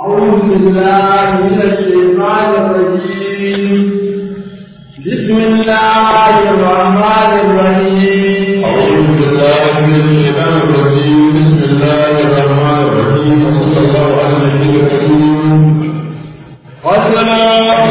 أعوذ بالله من الشيطان الرجيم بسم الله الرحمن الرحيم أعوذ بالله من الشيطان الرجيم بسم الله الرحمن الرحيم وصلى الله على النبي الكريم وسلام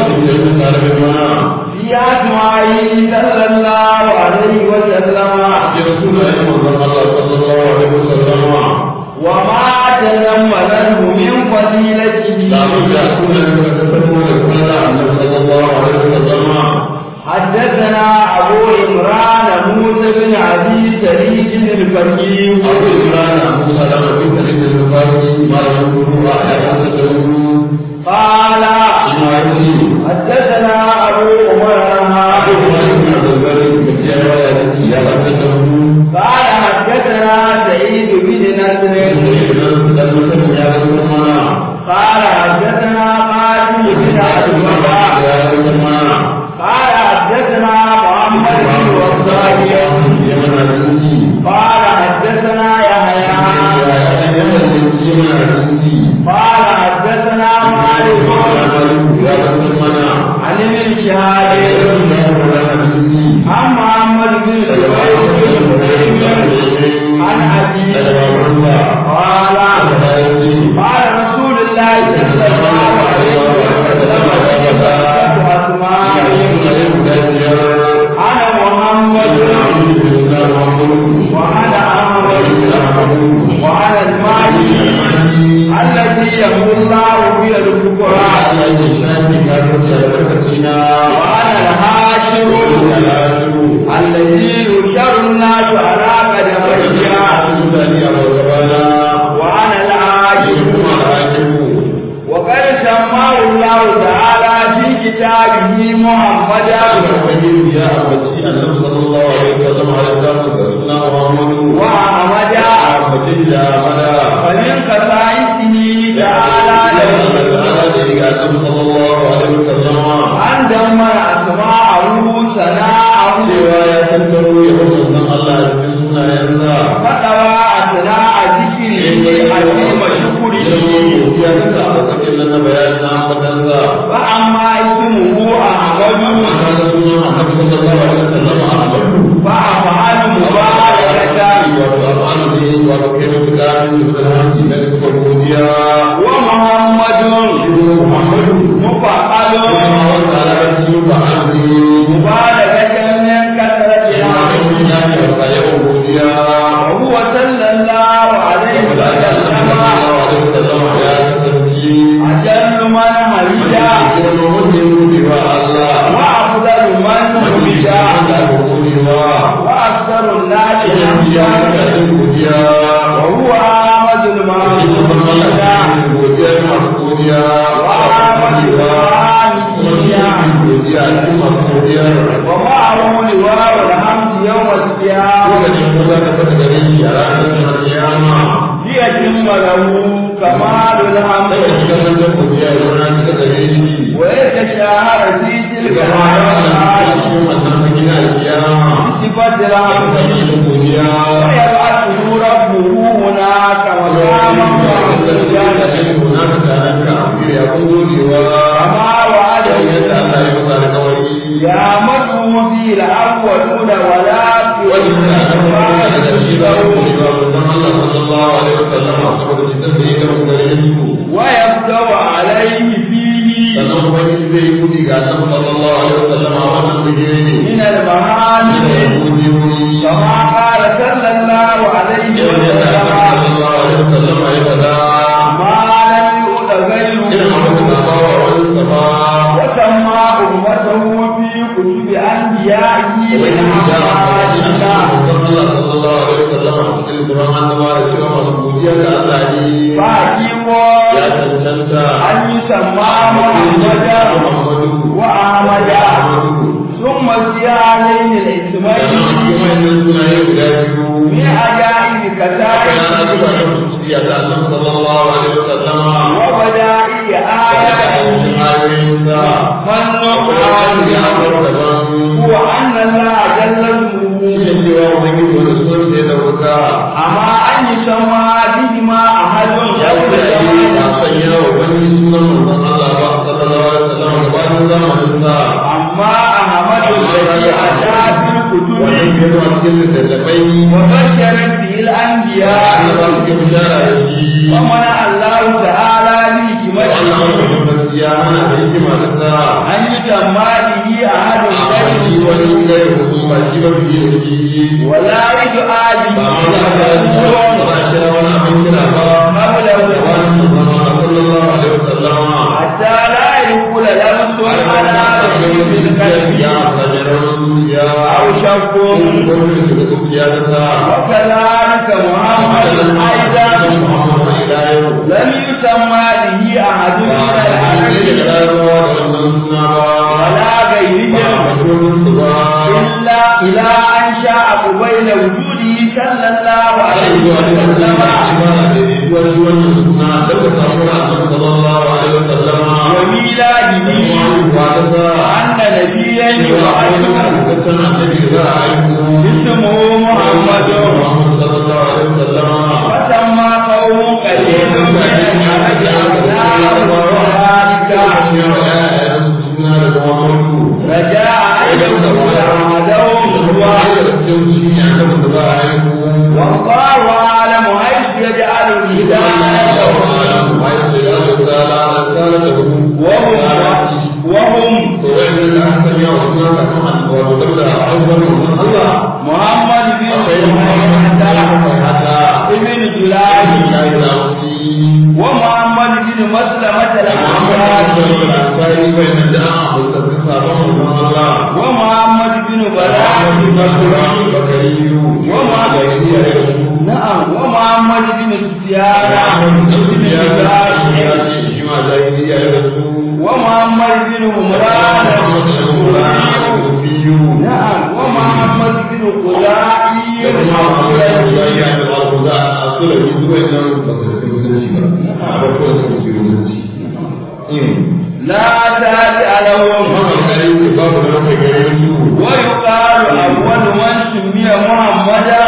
في أسمائه صلى الله عليه وسلم رسول الله صلى الله عليه وسلم وما تزمنه من فضيلته لا بد أن يكون النبي صلى الله عليه وسلم حدثنا أبو عمران موسى بن أبي سعيد الفقيه أبو إمران أبو سلمة بن سعيد البخاري ما يقول آيات قال إسماعيل حدثنا أبو عمر أبو إمران بن عبد البر بن جابر يا رب قال حدثنا سعيد بن نصر قال حدثنا قاسم بن عبد الله قال حدثنا محمد بن وصاحب قال حدثنا يحيى قال حدثنا مالك عن ابن شهاب عن محمد بن جبير عن أبيه قال قال رسول الله صلى الله عليه وسلم أنا محمد وأنا أحمد وأنا المهدي الذي يمحو الله به الكفراء وأنا الهاشم الذي يشر الناس على قدمي وأنا العاجز وقد سماه الله تعالى في كتابه محمدا وأحمدا فمن خصائصه تعالى أن دمر أسماءه سناءه فطوى أثناء ذكره عظيم شكره فأما اسمه أحمد فأفعل مباركة ومحمد مفعل مباركة من كثرتها وهو صلى الله عليه وسلم أجل من حمدا وأفضل من حمدا وأكثر الناس حمدا وهو أحمد المعبود ومعه لواء الحمد يوم القيامة ليتم له كمال الحمد ويتشاهر في تلك الحالات صفة الحمد ويبعثه ربه هناك مقاما كما وعده يعمله في الأولون ولا في ويبدأ عليه فيه من المعاني كما قال صلى الله عليه وسلم ما لم يؤت غيره وسمى أمته في كتب أنبيائه من فأجيبوا أن يسمى محمدا وأحمدا ثم زيادين الاسمين من عجائب كتائب وبدائع آيات فالنقران هو أن الله جل اسمه أما أن يسمى بهما أحد يوم الجمال ba shi ba fiye da shi ولا يدعى به ba ma za ka yi ba za a kira wani abin kira ba قبله wani zama sallallahu alaihi wasallam حتى لا يقول لمس على رجل الكلب أو شك وكذلك محمد أيضا لم يسمى به أحد من العالمين ولا غيرهم إلا إلى أن شاء قبيل وجوده صلى الله عليه وسلم وميلاده أن نبيا يبعث اسمه محمد وسمى قوم قليل من العرب أبناء وذلك رجاء أن يكون أحدهم والله أعلم حيث يجعل الهداية وهم وهم محمد بن ابن جلال ومحمد بن مسلمة الأنصاري ومحمد بن براء نعم ومحمد بن سفيان بن ومحمد بن عمران نعم ومحمد بن قلائي لا تابع لهم ويقال أول من سمي محمدا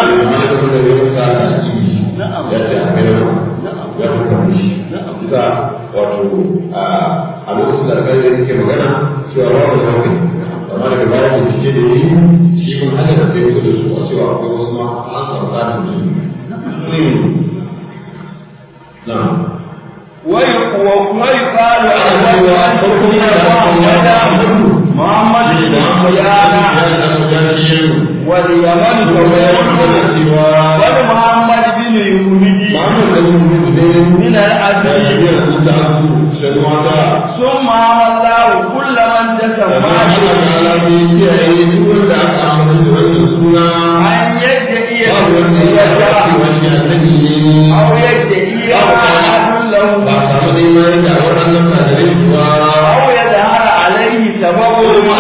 wato a lokacin da alƙali yake magana cewa ba wani hankali amma daga baya da cike da yi shi kun haka da sai da su a cewa akwai wasu ma an samu tsarin jini na ويقال أول من سمي محمدا محمد بن سفيان واليمن ومحمد بن يهودي من الأبي ثم الله كل من تسمى أن يدعي الرؤية أو يدعي أحد له أو يظهر عليه سبب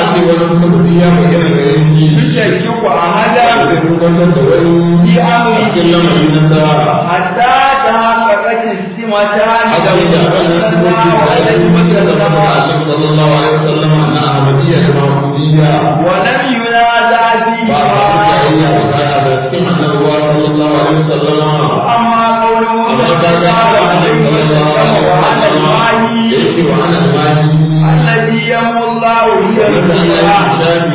يشكك أحدا في أمره حتى تحققت السمتان ولم ينازع فيهما أما قوله صلى الله عليه وسلم وعلى الله الذي يمو الله هي الدنيا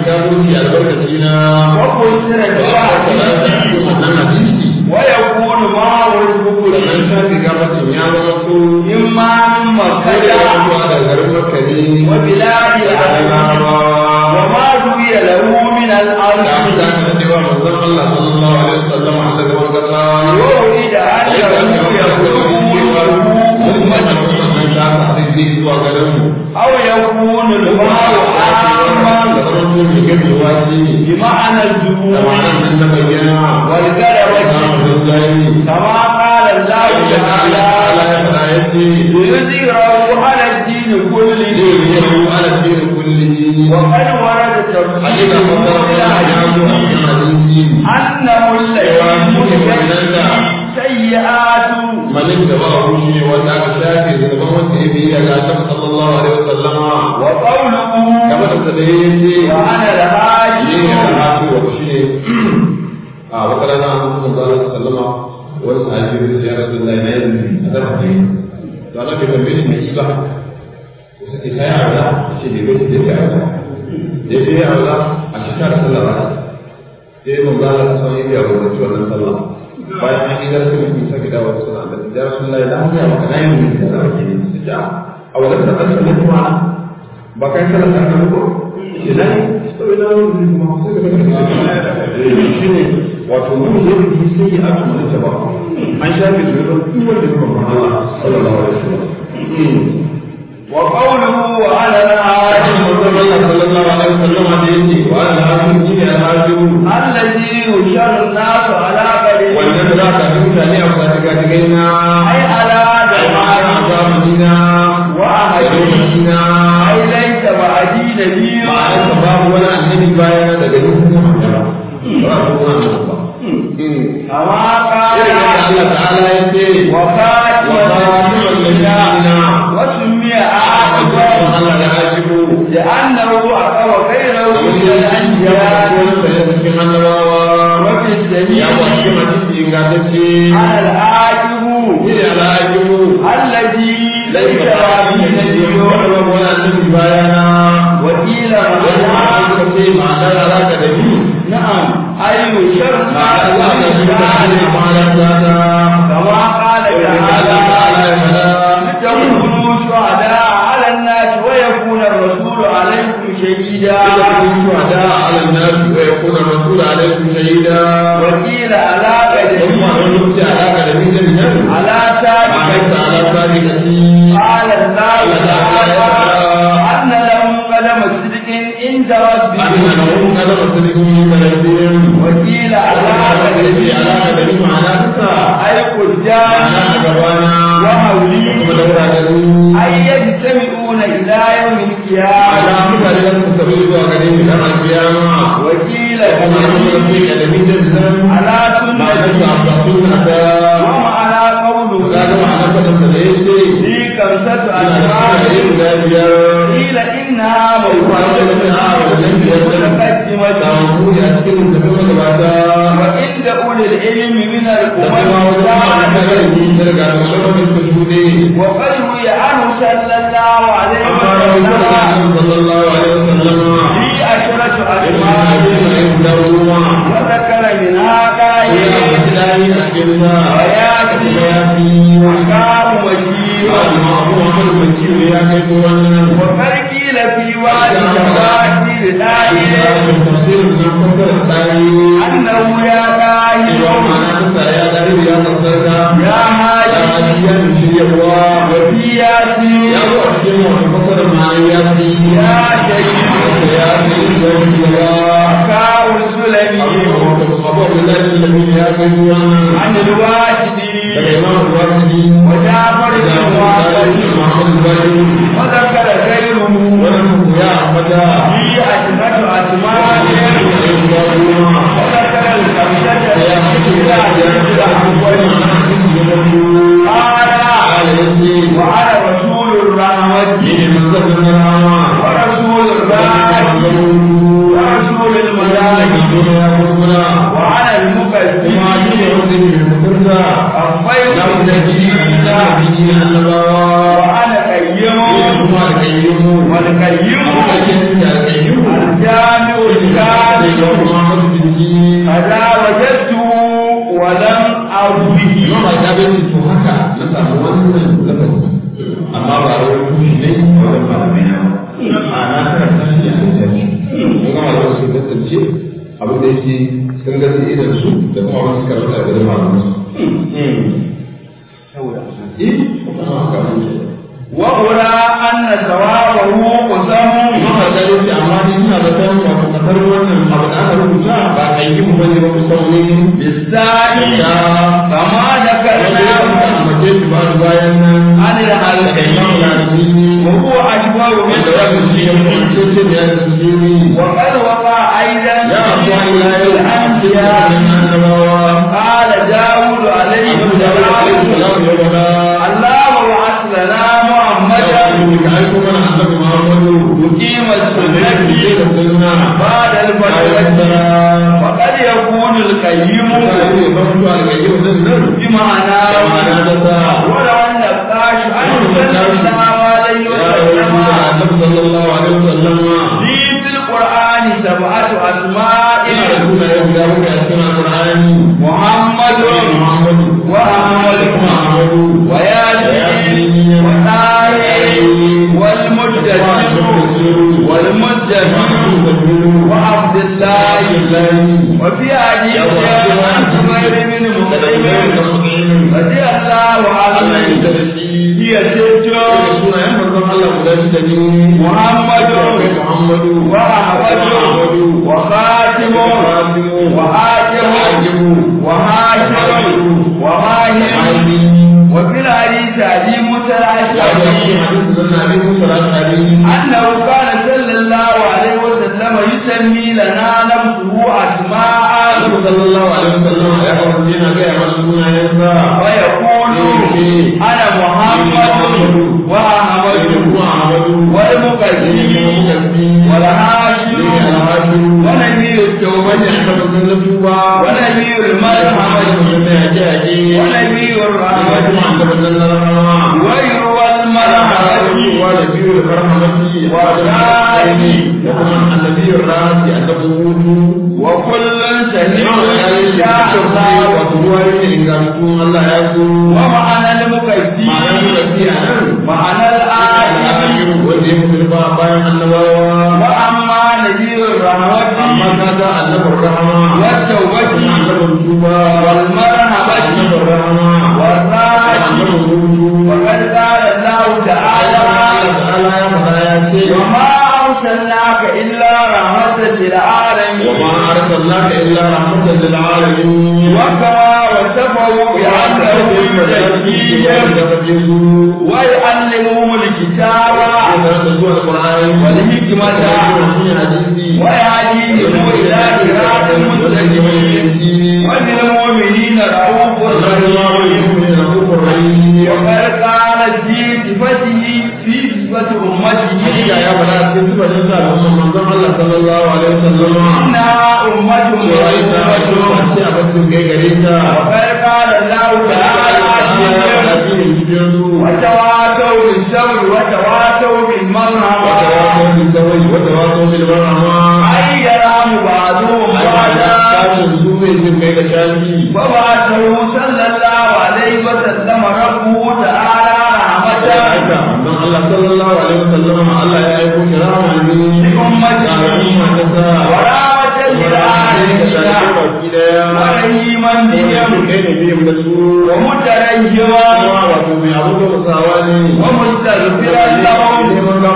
وقصر الواحد ويكون معه البخل إما من مكة وبلاد العالم وما روي له من الأرض يريد أنه أو يكون الماء عاما بمعنى الجموع والقلبة كما قال الله تعالى ليظهره على الدين كله وقد ورد تفسير أنه الذي سيئات malin da ba a rushe wanda aka shafe zaban wanda ya biya ga Annabi sallallahu alaihi wasallama وقوله kamar da da yace وأنا ne الهاشم ne hatu wa shine a wata rana an kuma zalla sallama wani sahabi da ya Rasulullahi na yin a da ne to Allah bai tambaye shi mai ba ko sai kai arda shi ne bai da ya arda da ya arda a shekara sallallahu alaihi sai mun zalla sallallahu ya rubuta wannan sallah bayan an yi darasi mutum sake dawo da suna da ya Rasulullahi da an ga maka nayi mun da zaka yi sai a wadda ta tsalla kuma ba kai sallah ta ko shi nan ina wani kuma sai ka ga shi ne wato mun zo da sai ya aka mun ta ba an shafe su da duk wanda ya ba Allah sallallahu alaihi wasallam wa qawluhu wa ala al-ayati sallallahu alaihi wasallam da yake wa ala al-ayati ne al-ayati allazi yusharu an-nasu ala qadri wannan da za ka mutane a kwata ga gaina ay ala ai ma da zamanina wa ahadina na ay laysa ba'di nabiyyun ma'ana babu wani annabi bayan daga dukkan magana ba ko wani ba kama irin da qala Allah ta'ala ya ce wa wa khatiman qatilul ladina wa summiya Allah aqwa da ajibu لأنه أقوى غيره من ya الأنبياء ko da cikin annabawa وفي ya ko cikin السبيل hadisi ingantacce على العاجب ni da al'ajibu الذي ليس ليس بعد به النبي نبي ولا النبي bayana وقيل wani معناه suka ce ma'anar alaka da ni نعم أي شر ma'anar alaka da ni da ma'anar zata كما قال تعالى لتكونوا شهداء على الناس ويكون الرسول عليكم شهيدا على الناس ويكون الرسول عليكم شهيدا وقيل على ثم قدره نمت على قدمي جميعا على وعلمت سابقته على صادقتي قال الله تعالى أن لهم قدم صدق عند أن ربهم لهم قدم صدق من بلدهم وقيل على على قدمي على قدره قدمي معنى تسا أي قدام معنى أجوانا ومولي ودورا قدمي أي يجتمعون إلى يوم على القيامة مكان لم تستبيل وقدمي لما القيامة وقيل وما نقول في قدمي جميعا على معنى سنة تسا ومعنى قوله kaga ma'anar fadin da yace في خمسة ina da أشهر kiyaye guda biyar قيل إنها ko kwana da mutum a wajen biyar da مقدمة samu a cikin tafi magabata وعند أولي العلم من da kuma wajen ma'anar da القرآن yi daga maganar da suka shuɗe وقد روي عنه صلى الله عليه amma da wani da وسلم annabi sallallahu alaihi wasallam في عشرة in ma أسماء da yin guda goma وذكر منها ko ya قائل ambaci dani a cikin sa وياتي kuma ya fi وكام وشيء amma abu Muhammad bin Kiru ya kai ko wannan وقد قيل في وادي تفاسير دائر tafsirin nan fasara tsari أنه يا قائل cewa ma'ana ta ya dari ya tsarka يا هادي ya ya shiryarwa وفي ياسين ya zo a cikin wata fasara ma'ana ya fi يا شهيد ya fi zarfiya كاو السلمي abu abdullahi lalmi ya kai wannan عن الواجدي daga imam al-waqidi وجعفر da بن muhammad واقد muhammad bari وذكر غيره wannan ya ambata في أشهر أسماء وذكر الخمسة قال وعلى رسول الرحمة ورسول الرحمة ورسول الملائكة وعلى المقدم الخير وعلى قيم والقيم الجامع الكامل هذا وجدته ولم أر به amma ba a wani kushi ne wajen malamai na ba a na karanta shi a littafi mun gama da wasu tantance abin da yake sun gasi idan su da kuma wasu karanta da malamai su eh wannan haka ne وأرى أن ثوابه قسم Mama ta yi amma ni ina da kan wato kasar wannan abu da aka rubuta ba a yi mu bane ba kusan ne بالثاني da كما wanda ya ذكرنا mace shi ba bayan nan عن da imam الحلقين lalini وهو أكبر من wanda ya fi shi ذلك ce ce da ya fi shi وقد وقع أيضا ya abuwa ila في yau الأنبياء annabawa قال داود عليه abu da ya fi السلام ya wada الله بعث لنا محمدا ka aiko mana annabi Muhammadu مقيم annabi السنة ke da sunna بعد الفترة وقد يكون القيم بمعنى ولو أن الطاش أن صلى الله عليه وسلم لي في القرآن سبعة أسماء محمد وأحمد وياسين وطاهر والمدثر والمدثر shi da ni محمد akwai Muhammadu وأحمد وخاتم وحاكم وهاشم وماهر وفي الحديث أبي موسى الأشعري أنه كان صلى الله عليه وسلم يسمي لنا نفسه أسماء ويقول أنا محمد وأحمد والمقدم والهاشم ونبي التوبة ونبي المرحمة ونبي الرحمة ويروى المرحمة النبي الراسي أنه وكل سميع إن شاء الله Allah ya so ومعنى المقدم ma'anar da ke a nan معنى الآية wanda ya mutu ba bayan annabawa وأما نبي amma الرحمة kaga annabar rahama والتوبة annabar tuba والمرحمة annabar rahama والراحة annabar hutu وقد قال الله تعالى Allah ta'ala ya faɗa ya ce وما أرسلناك إلا رحمة للعالمين وما أرسلناك إلا رحمة للعالمين وكما وصفه بأنه يزكيهم ويعلمهم الكتاب والحكمة ويهديهم إلى صراط مستقيم وبالمؤمنين رؤوف رحيم وقد قال في صفته في صفة أمته إنها أمة مرحومة وقد قال الله تعالى فيهم وتواتوا بالصبر وتواتوا بالمرحمة أي يرام بعضهم بعضا وبعثه صلى الله عليه وسلم ربه تعالى رحمة Allah sallallahu alaihi wasallam Allah ya aiko shi rahama ne لأمته ورحمة للعالمين ورحيما بهم ومترجما ومستغفرا لهم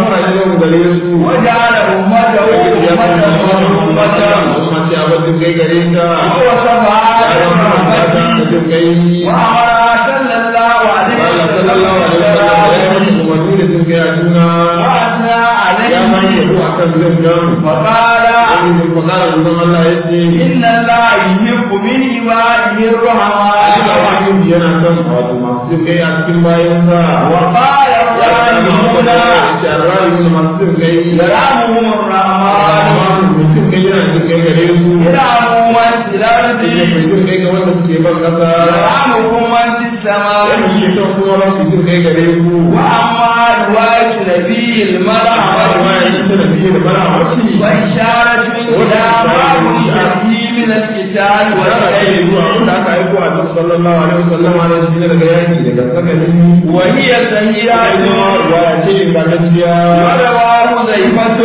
وجعل أمته أمة مرحومة ووصفها برحمته وأمرها صلى الله عليه وسلم وأثنى عليه فقال إن الله يحب من عباده الرحمن وقال الظالمون يرحمهم الرحمن يرحموا من في الأرض يرحمكم من في السماء وأما رواية نبي المرحمة وإشارة إلى ما وجد فيه من القتال والخير وهي سيئة ورواه زيفة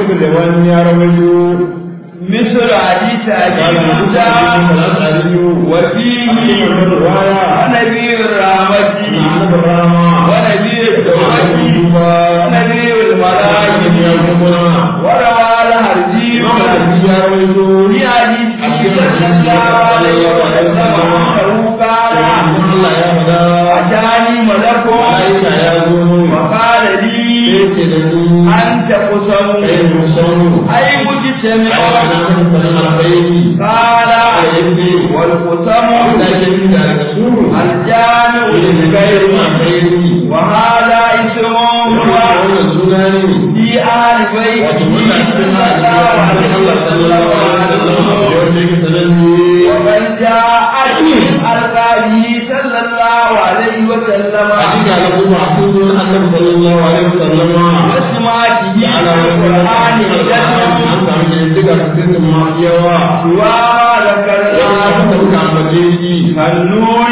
مثل حديث أبي موسى وفيه ونبي الرحمة ونبي التوبة ونبي الملائكة وروى الهرجي في حديث صلى الله عليه وسلم أنه قال أتاني ملك وقال لي أنت قسم أي مجتمع قال والقسم الجامع للخير وهذا اسم في آل بيته صلى الله عليه وسلم ومن جاء من ألقابه صلى الله عليه وسلم وسمعته في القرآن هدى وما ذكرناه كالنور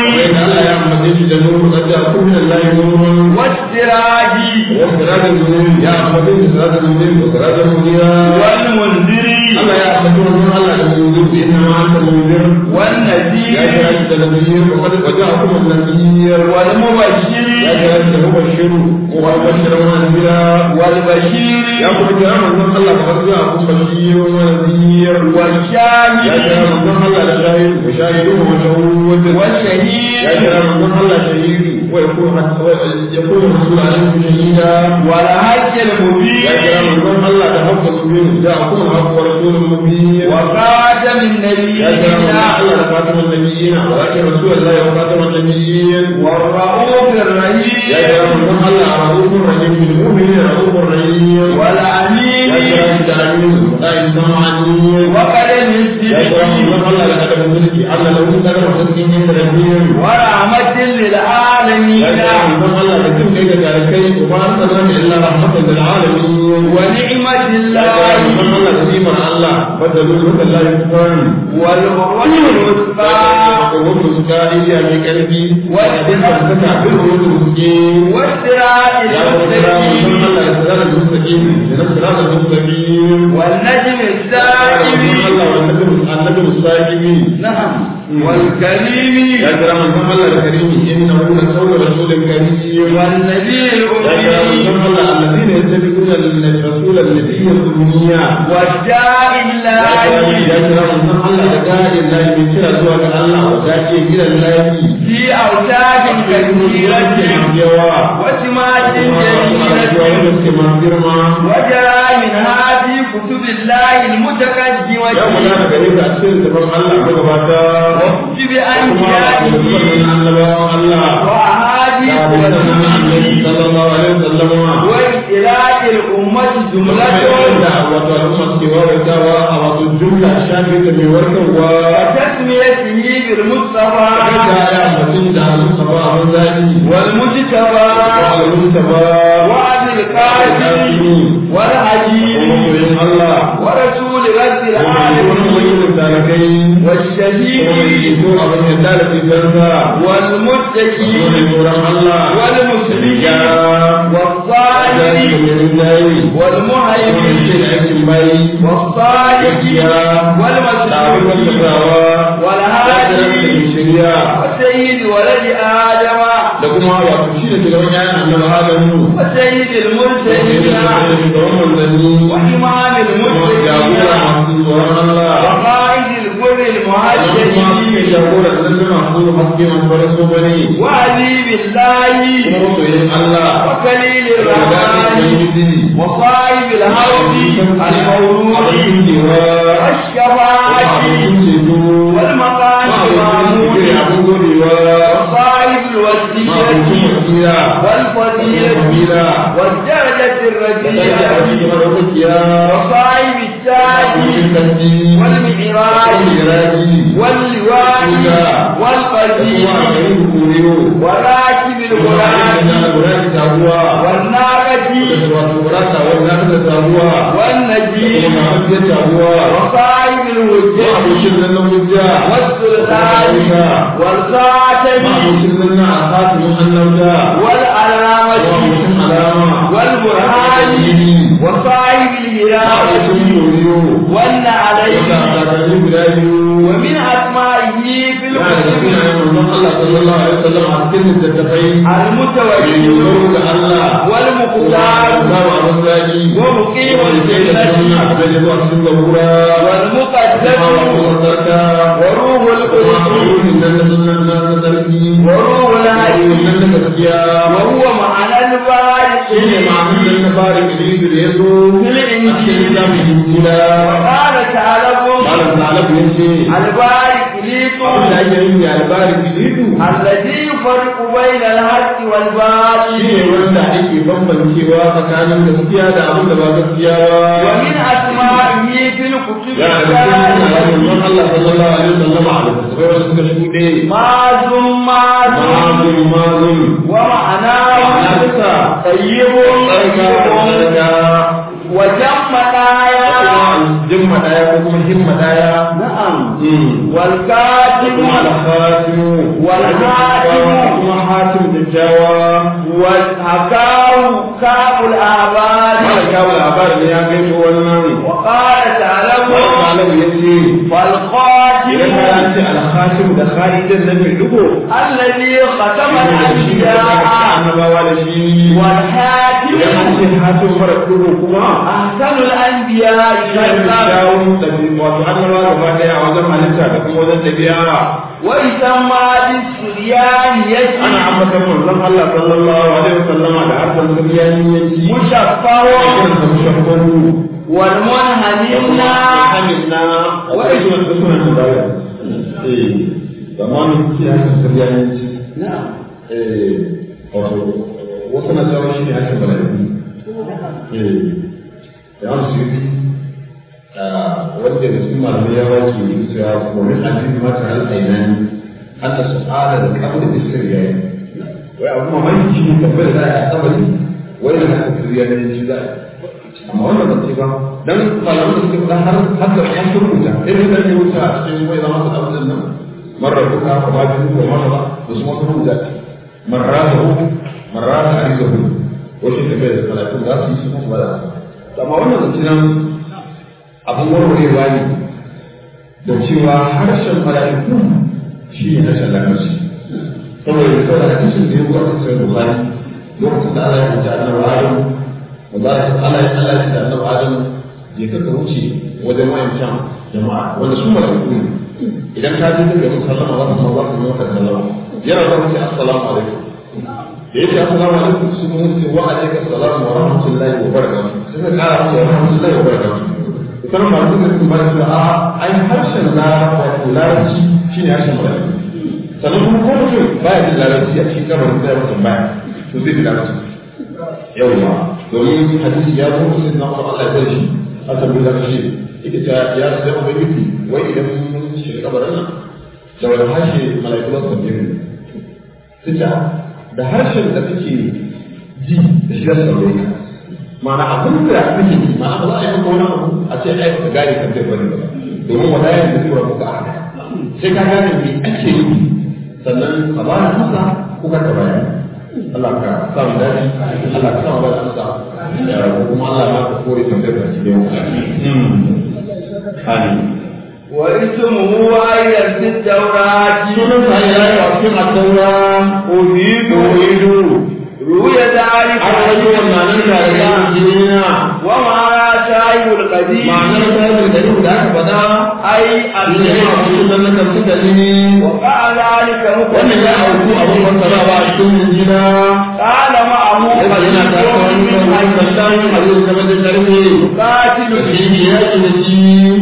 والسراج والمنذر Allah ya ambaci wannan Allah da munzir bi inna ma anta munzir ya والنذير kira shi da nabiyir wa qad waja'akum an-nabiyir والمبشر ya kira shi da mubashiru wa mubashiran wa nadira والبشير ya kuma kira manzon Allah kamar zuwa kun bashir wa nadhir ya والشاهد kira manzon Allah da shahid wa shahidu wa mashhud ya والشهيد kira manzon Allah shahidi wa yakun yakun rasul alaihi shahida والحج ya kira المبين manzon Allah da hakka subin da kuma hakka rasulul mubin وخاتم يا كرام النبيين الله الله خاتم النبيين ولكن رسول الله وخاتم النبيين والرؤوف الرحيم يا كرام الله رؤوف رحيم بالمؤمنين رؤوف رحيم والأمين يا كرام العالمين لا يسمع عنين وقدم يا كرام الصديق الله لك أدب الملك الله لو كنت أدب المسلمين من ربهم ورحمة للعالمين يا كرام الله لكن كيف تعرفين وما أرسلناك إلا رحمة للعالمين ونعمة يا كرام الله الله كريم الله بدلوا لك الله يكفرون والعروة الوثقى Wani suka iya mai ƙarfi, wadda ta saka bin wani suke والصراط ya kuma kira mutum المستقيم Allah ya tsara da mustaƙi, da na tsara da mustaƙi. والنجم السائب Allah wa annabi mustaƙi. نعم والكريم Ya kira mutum Allah da karimi, inna hu la sawwa rasulun karim. والنبي Ya kira الأمي mutum Allah alladhina yattabi'una ar-rasula an-nabiyya al-ummiya. والداعي Ya الله kira mutum Allah da da'in lahi mai kira zuwa ga Allah wa da'i gidan lahi. في أوتاد كثيرة yawa وسمات kuma جميلة girma وجرى منها في كتب الله المتقدمة ya gudana gare ka a cikin gaban Allah magabata وكتب kuma da أنبيائه sunan annabawan Allah وأحاديث da hadisan annabi رسوله sallallahu alaihi wasallam وإطلاق الأمة kuma جملة da wato al'umma ke wawaitawa a wato jumla shafi da mai warkarwa وتسميته بالمصطفى da ya mutum da Mustafa abin zaki والمجتبى al-Mustafa وعبد القاسم والحجيم kuma Allah ورسول رب kuma العالمين wani da kai والشهيد ko abin yadda da fitarsa والمتقي wani tsoron Allah والمسلم ya والصالح والمهيمن والمهيمن والصالح والمسلوك والهادي وسيد ولد آدم da kuma wato shi da shugaban yayan annabi Adamu وسيد da المرسلين shugaban manzanni وإمام kuma jagora المتقين masu tsoron Allah وقائد البر da kuma suke المهاجرين jagora da zan masu haske masu farin so bane وحبيب الله kuma masoyin Allah وكليل da wadatar الرحمن Ubangiji وصائب الهود المولود والشفاعة والمقام المعمول وصائب الوسيلة والفضيلة والدرجة الرجية وصائب التاج والمعراج واللواء والقديم وراكب الغلام والناقة والنجيم وصائب الهجة والسلطان والخاتم والعلامة والبرهان وصائب الهلال والنعلين ومن أسمائه في الكتب المتوكل والمختار ومقيم الجنة والمقدس وروح القدس وروح الحي وهو معنى البارك في الإنجيل وقال تعالى البارك ليكم الذي يفرق بين الحق والباطل wanda ake bambancewa tsakanin gaskiya da abin da ba gaskiya ba ومن أسمائه في الكتب ya da cikin Allah sallallahu alaihi wasallam a littattafai wasu suka shuɗe ماز ماز mazun mazun ومعناه nasa طيب tsarka طيب tsarka وجم دايا jimma ɗaya ko kuma himma ɗaya نعم da والكاتب kuma alhatimu والحاتم kuma hatim da kyawa والحكاو كعب الأعباد mala kawo labarin ne ya gaito wannan وقال تعالى malam ya ce فالخاتم idan ka ce alhakim da khalidin na mai dugo الذي ختم shi ne da aka الأنبياء annabawa da shi والحاكم idan an ce hatim mara dugo kuma أحسن الأنبياء shi ne شرقا kyawun ɗabi wato annabawa gaba ɗaya a wajen halitta da kuma wajen ɗabi'a ويسمى بالسريانية ana ambatan manzon Allah sallallahu alaihi wasallama da harkar siriyaniyanci مشفر kiran sa mushaffaru والمنهمين hamidna wai suna da suna da baya eh zamanin siyasa siriyaniyanci نعم eh wato wasu na cewa shi ne hakan baladi eh da an su yi wanda da cikin malamai ya wace cewa wani hadisi ma ta al'ainani hatta su ala da kabda da sirriya wai abu mamaki shi ne tabbai da za a kabari wai da haka sirriya ne shi za a amma wannan ba ce ba dan malaman da suke faɗa har har da an turkuta irin da ne wuta a cikin wai zama su abin nan marar duka ko ba ji ko masa ba da su wasu rubuta marrahu marrahu arizahu wasu tafiya da salatu za su yi su kuma ba da amma wannan da cikin abin warwarewa ne da cewa harshen mala'iku shi ne harshen lamarci saboda da kawai da kashin da ya kuwa cikin sai bukari lokacin da Allah ya wuce annabi Adam wanda Allah ya Allah ya da annabi Adam je ka wuce wajen wayancan jama'a wanda su mala'iku ne idan ka je daga yin sallama za ka san za ka yi maka sallama yana da wuce assalamu alaikum da yake assalamu alaikum su kuma ce wa alaikum assalamu wa rahmatullahi wa barakatuh sai ka kara musu wa rahmatullahi wa barakatuh sanar masu da su bada cewa a ai harshen na wato larabci shi ne harshen malami sannan kuma ko mutum baya jin larabci a cikin kabarin da ya mutum baya to zai ji larabci yawwa domin hadisi ya zo musu na kuma Allah ya bar shi a sabbin da shi ita ta ya sai mu bayyana wai idan mun shiga kabarin nan da wani harshe malaiku za su tambaye mu tunda da harshen da kake ji da shi za su tambaye ka ma'ana abin da kake ji ma'ana ba za a yi maka wani abu a ce ai ka gane kan zai bari ba domin wala ya da tura muka a sai ka gane me ake yi sannan ka ba da masa ko ka bayani Allah ka sa mu dace Allah ka sa mu bada amsa kuma Allah ma ka kore kan zai bari da Amin. واسمه أيضا في التوراة sunan sa ya yi a cikin addaura أريد uridu روي ذلك an wajen wannan da ya jinina وما شايب القديم ma'anar ta da da aka faɗa أي ne ya الذي mutu dan nan su da ne وقع ذلك wannan ya auku abin masara ba a cikin jinina قال معه yana yana ta wani من kan sallan a yau zama da karfe قاتل da shi ne ya ce da shi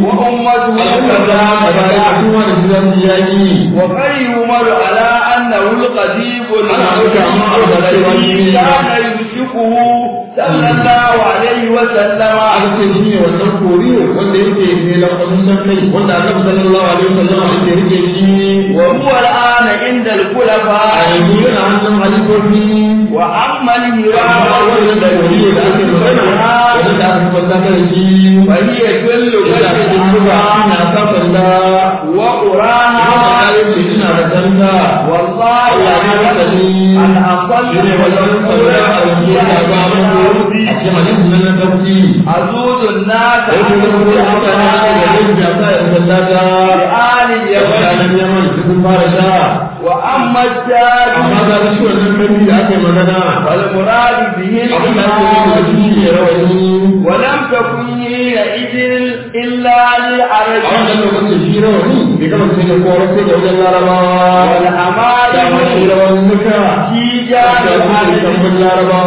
وأمته alƙada a baya a kuma da su zan yaki وقد يمر على أنه القديم أنا أرجع ما أرجع الذي كان يمسكه صلى الله عليه وسلم aka ce shi ne wannan koriyo wanda yake ne lafazin san kai wanda annabi sallallahu alaihi wasallam yake rike shi وهو الآن عند a الخلفاء yanzu yana hannun halifofi وأما amma الهرام wannan da koriyo da ake magana wanda da aka kwanta da shi فهي كل yana cikin duba ina sa sanda ina وقراها kayan ce ina da sanda والله Allah ya rasa ni أن أصل shi ne wannan sanda a yanzu ya ba muku a cikin hadisin nan na tafsiri أزود الناس sai kuma kuma mutane da zai biya sa ya sallata بآل اليمن mutanen yaman sun fara sha وأما التاج amma ga shi wannan kanti da aka yi magana والمراد به abin da ake yi da الإمام shi ne rawani ولم تكن حينئذ إلا a للعرب wannan lokacin shi rawani bai gama sai da kowa sai da wajen larabawa da ma shi والأمائم rawani duka في da جانب su da العرب tambun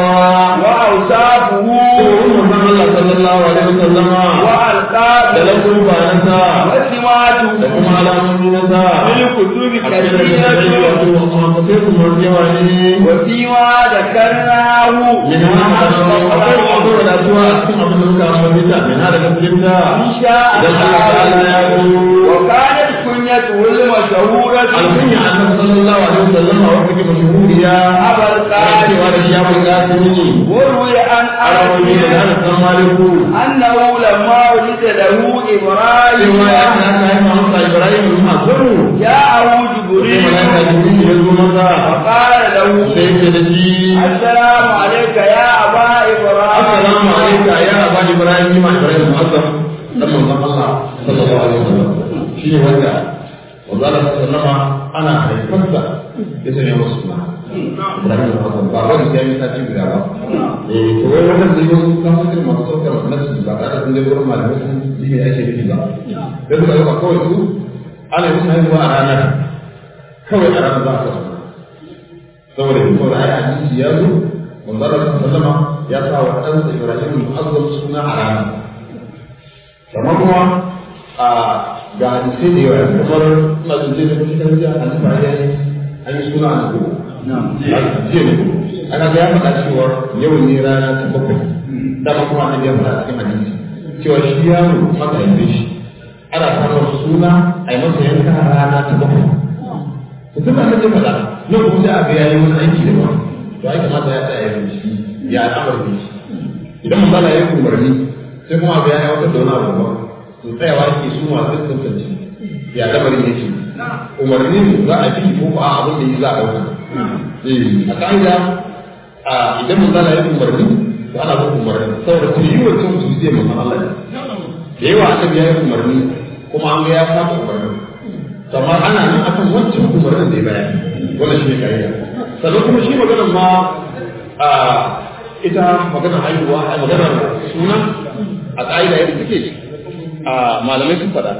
larabawa وأوصافه ko wannan Allah sallallahu alaihi wasallama da وألقابه lakun banansa وسماته da kuma alamomi na sa في الكتب a cikin da ta yi كثيرة wato amma sai kuma yawa ne وفيما ذكرناه من هذا akwai akwai wadatuwa a cikin abin da muka ambata min hada gaskiyarta إن شاء idan Allah ta'ala ya الله zo وكانت كنيته المشهورة alkunya annabi sallallahu alaihi wasallam a wata kuma shuhuriya Abul Qasim. cewa da shi abul qasim وروي عن arabi da أنس ana san maliku أنه لما ولد له إبراهيم cewa ya ta ta yi masa ibrahim bin masaru جاءه sai جبريل malaika jibril ya zo masa فقال له sai ya da shi السلام عليك يا أبا إبراهيم assalamu alayka ya aba ibrahim ma ibrahim mu'azzam dan manzon Allah sallallahu alaihi wasallam shi ne wanda wanda sallama ana haifarsa ya sanya masa suna ibrahim mu'azzam ba wani sai ya sati guda ba eh to wai wannan da yau kan su masu saukar nasu ba tare da sun je gurin malamai sun ji me ake nufi ba da suka yi ba kawai su ana yi musu haihuwa a ranar kawai a ranar za a suna saboda yin saboda ai hadisi ya zo manzara sallama ya sa wa ɗansa ibrahim mu'azzam suna a ranar kamar kuma a ga hadisai da yawa kamar ina jin zai tafi cikin jiya an tafi ayyai an yi suna a ko jiya ne aka ga ya faɗa cewa yau ne rana ta bakwai dama kuma an ya faɗa cikin hadisi cewa shi yaro maka haife shi ana samun suna a yi masa yanka rana ta bakwai to tun da an ce faɗa nan kuma sai a ga yayi wani aiki da ba to ai kamata ya tsaya ya shi ya al'amari shi idan mun bala ya umarni sai kuma ga ya wata da wani abu ba to tsayawa yake su masu tantance ya lamarin yake umarni za a bi ko ba abin da yi za a ɗauka eh a ka'ida a idan mun bala ya umarni to ana bin umarni saboda ta yi wancan su zai mun Allah ne da yawa annabi ya yi umarni kuma an ga ya saba umarni amma ana nan akan wancan umarnin da ya bayar wannan shi ne ka'ida sannan kuma shi maganar ma a ita maganar haihuwa a maganar suna a ƙa'ida yadda suke a malamai sun faɗa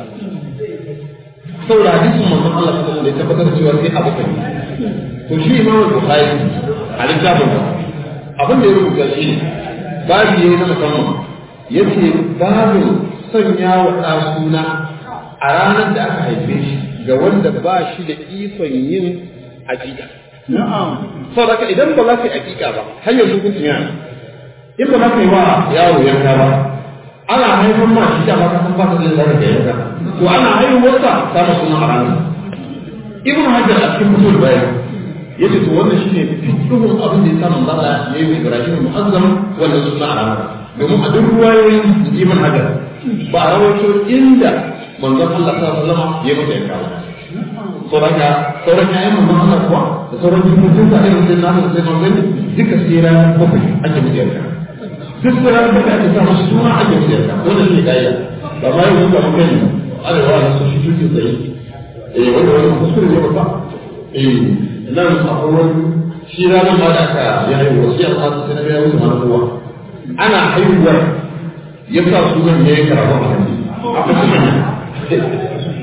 saboda hadisin manzon Allah sallallahu alaihi wasallam tabbatar cewa sai abu kai to shi imamu bukhari a littafin sa abin da ya rubuta shi ne babu yayi na musamman yace babu sanya wa ɗa suna a ranar da aka haife shi ga wanda ba shi da ikon yin aƙiƙa saboda idan ba za ka yi aƙiƙa ba har yanzu hukuncin yana in ba za ka yi wa yaro yanka ba ana haifar ma shi da ba ka san ba ta da zaka ga yanka to ana haihuwarsa ta ma suna a ranar ibn hajar a cikin mutul bayan yace to wannan shine fiqhun abin da ya samu zalla ya yi ibrahim mu'azzam wannan suna a ranar domin a duk ruwayoyin ibn hajar ba a rawaito inda manzon Allah sallallahu alaihi wasallam ya mutu yanka ba sauran ya sauran ya yi manzon Allah kuwa da sauran jikokin sa irin sai nasu da sai manzon duka sai ranar bakwai ake mutu yanka duk da ranar bakwai ake sa masu suna ake mutu yanka wannan shi ne ka'ida ba ma yau ga mutum arewa da su shi tuki tsaye eh wanda wani kuskure ne babba eh nan akwai wani shi ranar ma da aka ya yi wasiyar sa sai na ga musu mana kowa ana haihuwar ya sa sunan ya yi karatu a hannu a kusa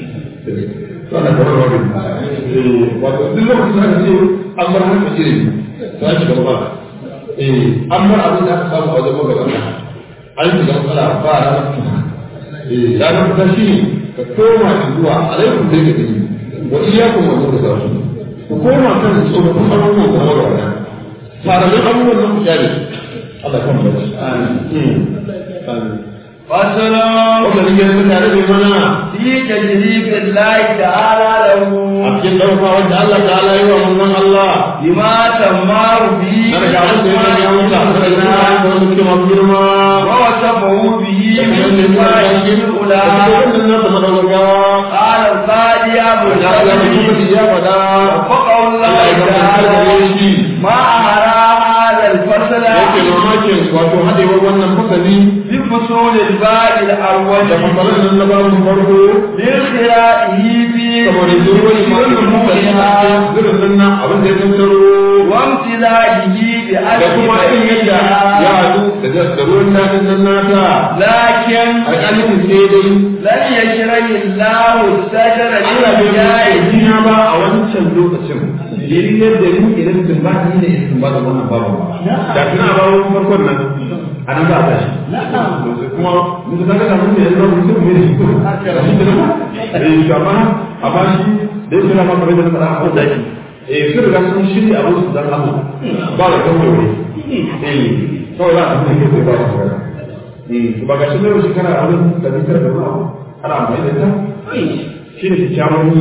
sana kamar wani wato duk lokacin da aka ce an bar haka ilimi ta shi gaba ba eh an bar abin da aka samu a wajen magabata an shiga matsala ba a ranar fita eh ranar fita shi ka koma zuwa alaikum dai ka gani wa iyyakum wa mutazawwij ku koma kan tsofaffin abubuwan da magabata faramin abubuwan nan ku kyale Allah kan bace amin amin فسلام wannan ne ya tare da mana في تجريب الله تعالى له a cikin ɗauka wanda Allah ta ala yi wa manzon Allah بما تمار به na daga abin da ya sanya wuta da na da wani suke masu girma ووصفه به da kuma من yadda ya صفاته yi الأولى wannan nasa madaukakawa قال القاضي أبو da ya ga الحسن mutum ya faɗa وفقه الله Allah ya gaba da تعالى shi ما أهرى هذا الفصل yake mamakin wato haɗewar wannan fasali بفصول الباب da الأول fasalan nan na babu farko لانخرائه في saboda zuwan wannan fasali a cikin zirin nan abin da ya tattaro وامتلاجه da kuma irin yadda ya haɗu da ruwan daɗin nan nata لكن alƙalin sai dai لن يشرح الله السجر Allah bai للجاهل yi jina ba a wancan lokacin yayin yadda ni idan tun ba ni da isin ba da wannan babu ba da tuna ba wani farkon nan a nan za a tashi kuma mutum ka ga mun da yanzu mutum ne shi ko da shi da ba eh shi amma a ba shi da yake na ma kamar da na faɗa a kan daki eh sun riga sun shirya abin su dan Allah ba da kan wuri eh kawai za a tafi ne ba da magana eh to ba ga shi ne shi kana abin da zikar da ba ana amfani da ita shi ne kyakkyawan niyya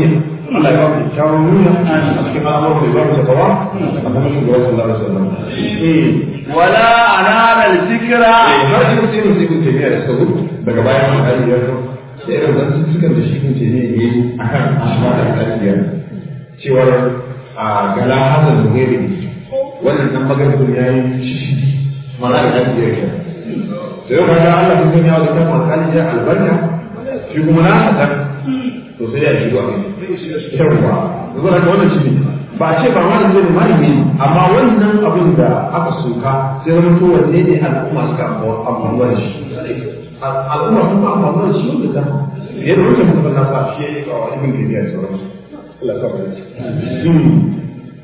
Allah ya ba mu kyawun nuna a cikin al'amuran da ya ba mu takawa a kuma shugaba sallallahu alaihi wasallam eh ولا أنال الذكرى har shi mutum sai kun tafiya da sabu daga bayan an kari ya zo sai irin zan sukan da shi kun tafiya ne a kan ashma da kariya cewar a gala hazan da gari wannan nan maganin ya yi shi mana da kariya ke sai yau kaga Allah kun sanya wa kan makali ya albarka shi kuma na hasan to sai ya shigo a kai yawa zuwa da wannan shi ne ba ce ba wani zai malami amma wannan abin da aka soka sai wani to wanne ne al'umma suka amfani da shi al'umma sun ba amfani da shi wanda ta yadda wancan mutum na sa shi ya yi kawo ibn kimiyya da sauransu Allah sa mu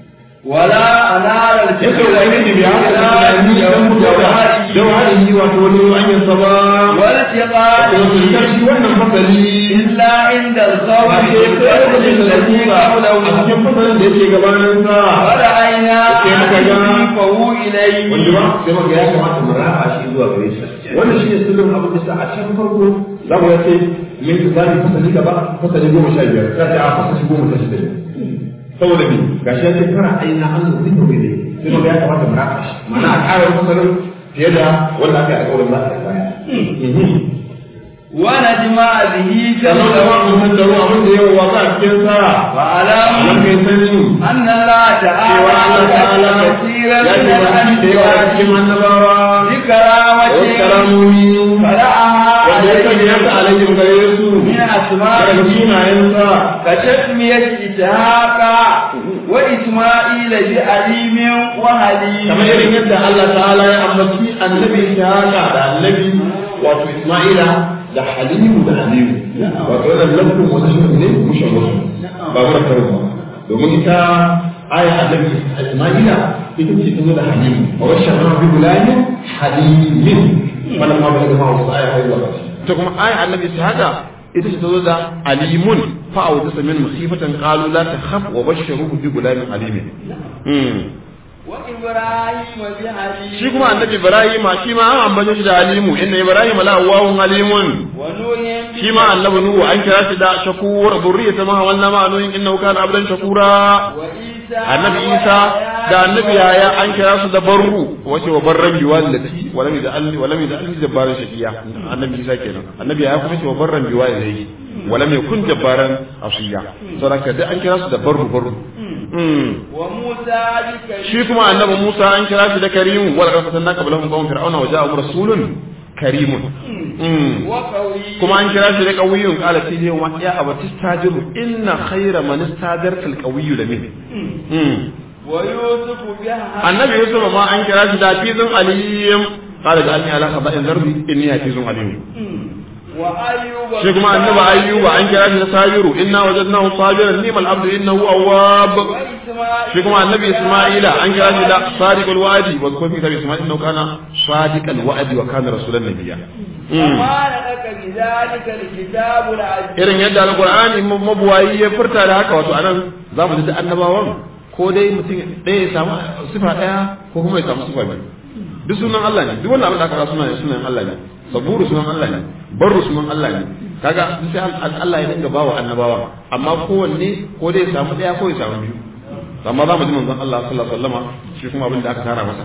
ولا أنال yake الذكرى da yake bi haka da tunani dan mutuwa da wani wato wani hanyar sa ba والتقاء wato shi wannan fasali إلا عند الخوف ba ke kai da الذي a قبله cikin fasalin da yake gabanin sa ورأينا Sai muka ga- فهو إليه wanda ba sai maka ya kamata mu rafa shi zuwa gare shi wannan shi ne sirrin abin da sa a can farko za mu yace min tsari fasali gaba fasali goma sha biyar za ta a fasali goma sha shida saboda me gashi ya ce kana aina an zo zikr ne sai maka ya kamata mu rafa shi ma'ana a ƙara fasalin fiye da wanda aka yi alƙawarin za a yi baya ونجمع به sannan da جمعه wannan tattaro abin da yawa wasa a cikin sa وعلام nan kai sani أن الله cewa Allah ta'ala تعالى كثيرا ya من ce ba shi da yawa الأنبياء cikin annabawa بكرامة wasu karamomi فرعها wanda ya sanya عليه ta alaihim gare su من daga أسمائه sunayensa كتسمية إسحاق وإسماعيل بعليم وحليم kamar irin yadda Allah ta'ala ya ambaci annabi Ishaqa da annabi wato Isma'ila da Halimu da Alimu wato wannan lafzin wani shi ne mushawashi ba mura karo ba domin ita aya annabi Isma'ila ita ce ta zo da Halimu wa washan ma bi gulamin Halimin wannan ma ba da ma wasu aya kai zuwa ta kuma aya annabi Ishaqa ita ce ta zo da alimun fa awdasa min musibatan qalu la takhaf wa bashiruhu bi gulamin alimin وإبراهيم بحليم shi kuma annabi ibrahim shi ma an ambace shi da alimu inna ibrahim la awwahun alimun ونوح shi ma annabi nuhu an kira shi da shakur zurriyata ma walna ma nuhin innahu kana abdan shakura وعيسى annabi isa da annabi yaya an kira su da barru wace wa barran bi wallati walam yaj'alni walam yaj'alni jabbaran shaqiya annabi isa kenan annabi yaya kuma ce wa barran bi wallati walam yakun jabbaran asiya saboda da an kira su da barru barru Mm. وموسى بكلمة shi kuma annabi Musa an kira shi da karimu wala kan fatanna qablahum qawm fir'auna wa ja'ahum rasulun karimun Mm. وقوي kuma an kira shi da qawiyun qala fi yawma ya abati stajiru inna khayra man istajarta al-qawiyyu lamin Mm. ويوسف بها annabi Yusuf ma an kira shi da hafizun aliyim qala ja'alni ala khaba'in zarbi inni hafizun alim وأيوب shi kuma annabi ayyuba an kira shi da sabiru inna wajadnahu sabiran ni'mal abdu innahu awwab وإسماعيل shi kuma annabi Isma'ila an kira shi da sadiqul wa'di wa kuma kitabi Isma'il innahu kana sadiqal wa'di wa kana rasulan nabiyya وما لك بذلك الكتاب العزيز irin yadda alqur'ani mabuwayi ya furta da haka wato anan zamu ji da annabawan ko dai mutum ɗaya ya samu sifa ɗaya ko kuma ya samu sifa biyu duk sunan Allah ne duk wannan abin da aka kira sunan sunan Allah ne saburu sunan Allah ne barru sunan Allah ne kaga sai Allah ya dinga bawa annabawa amma kowanne ko dai ya samu ɗaya ko ya samu biyu amma za mu ji manzon Allah sallallahu alaihi wasallama shi kuma abin da aka tara masa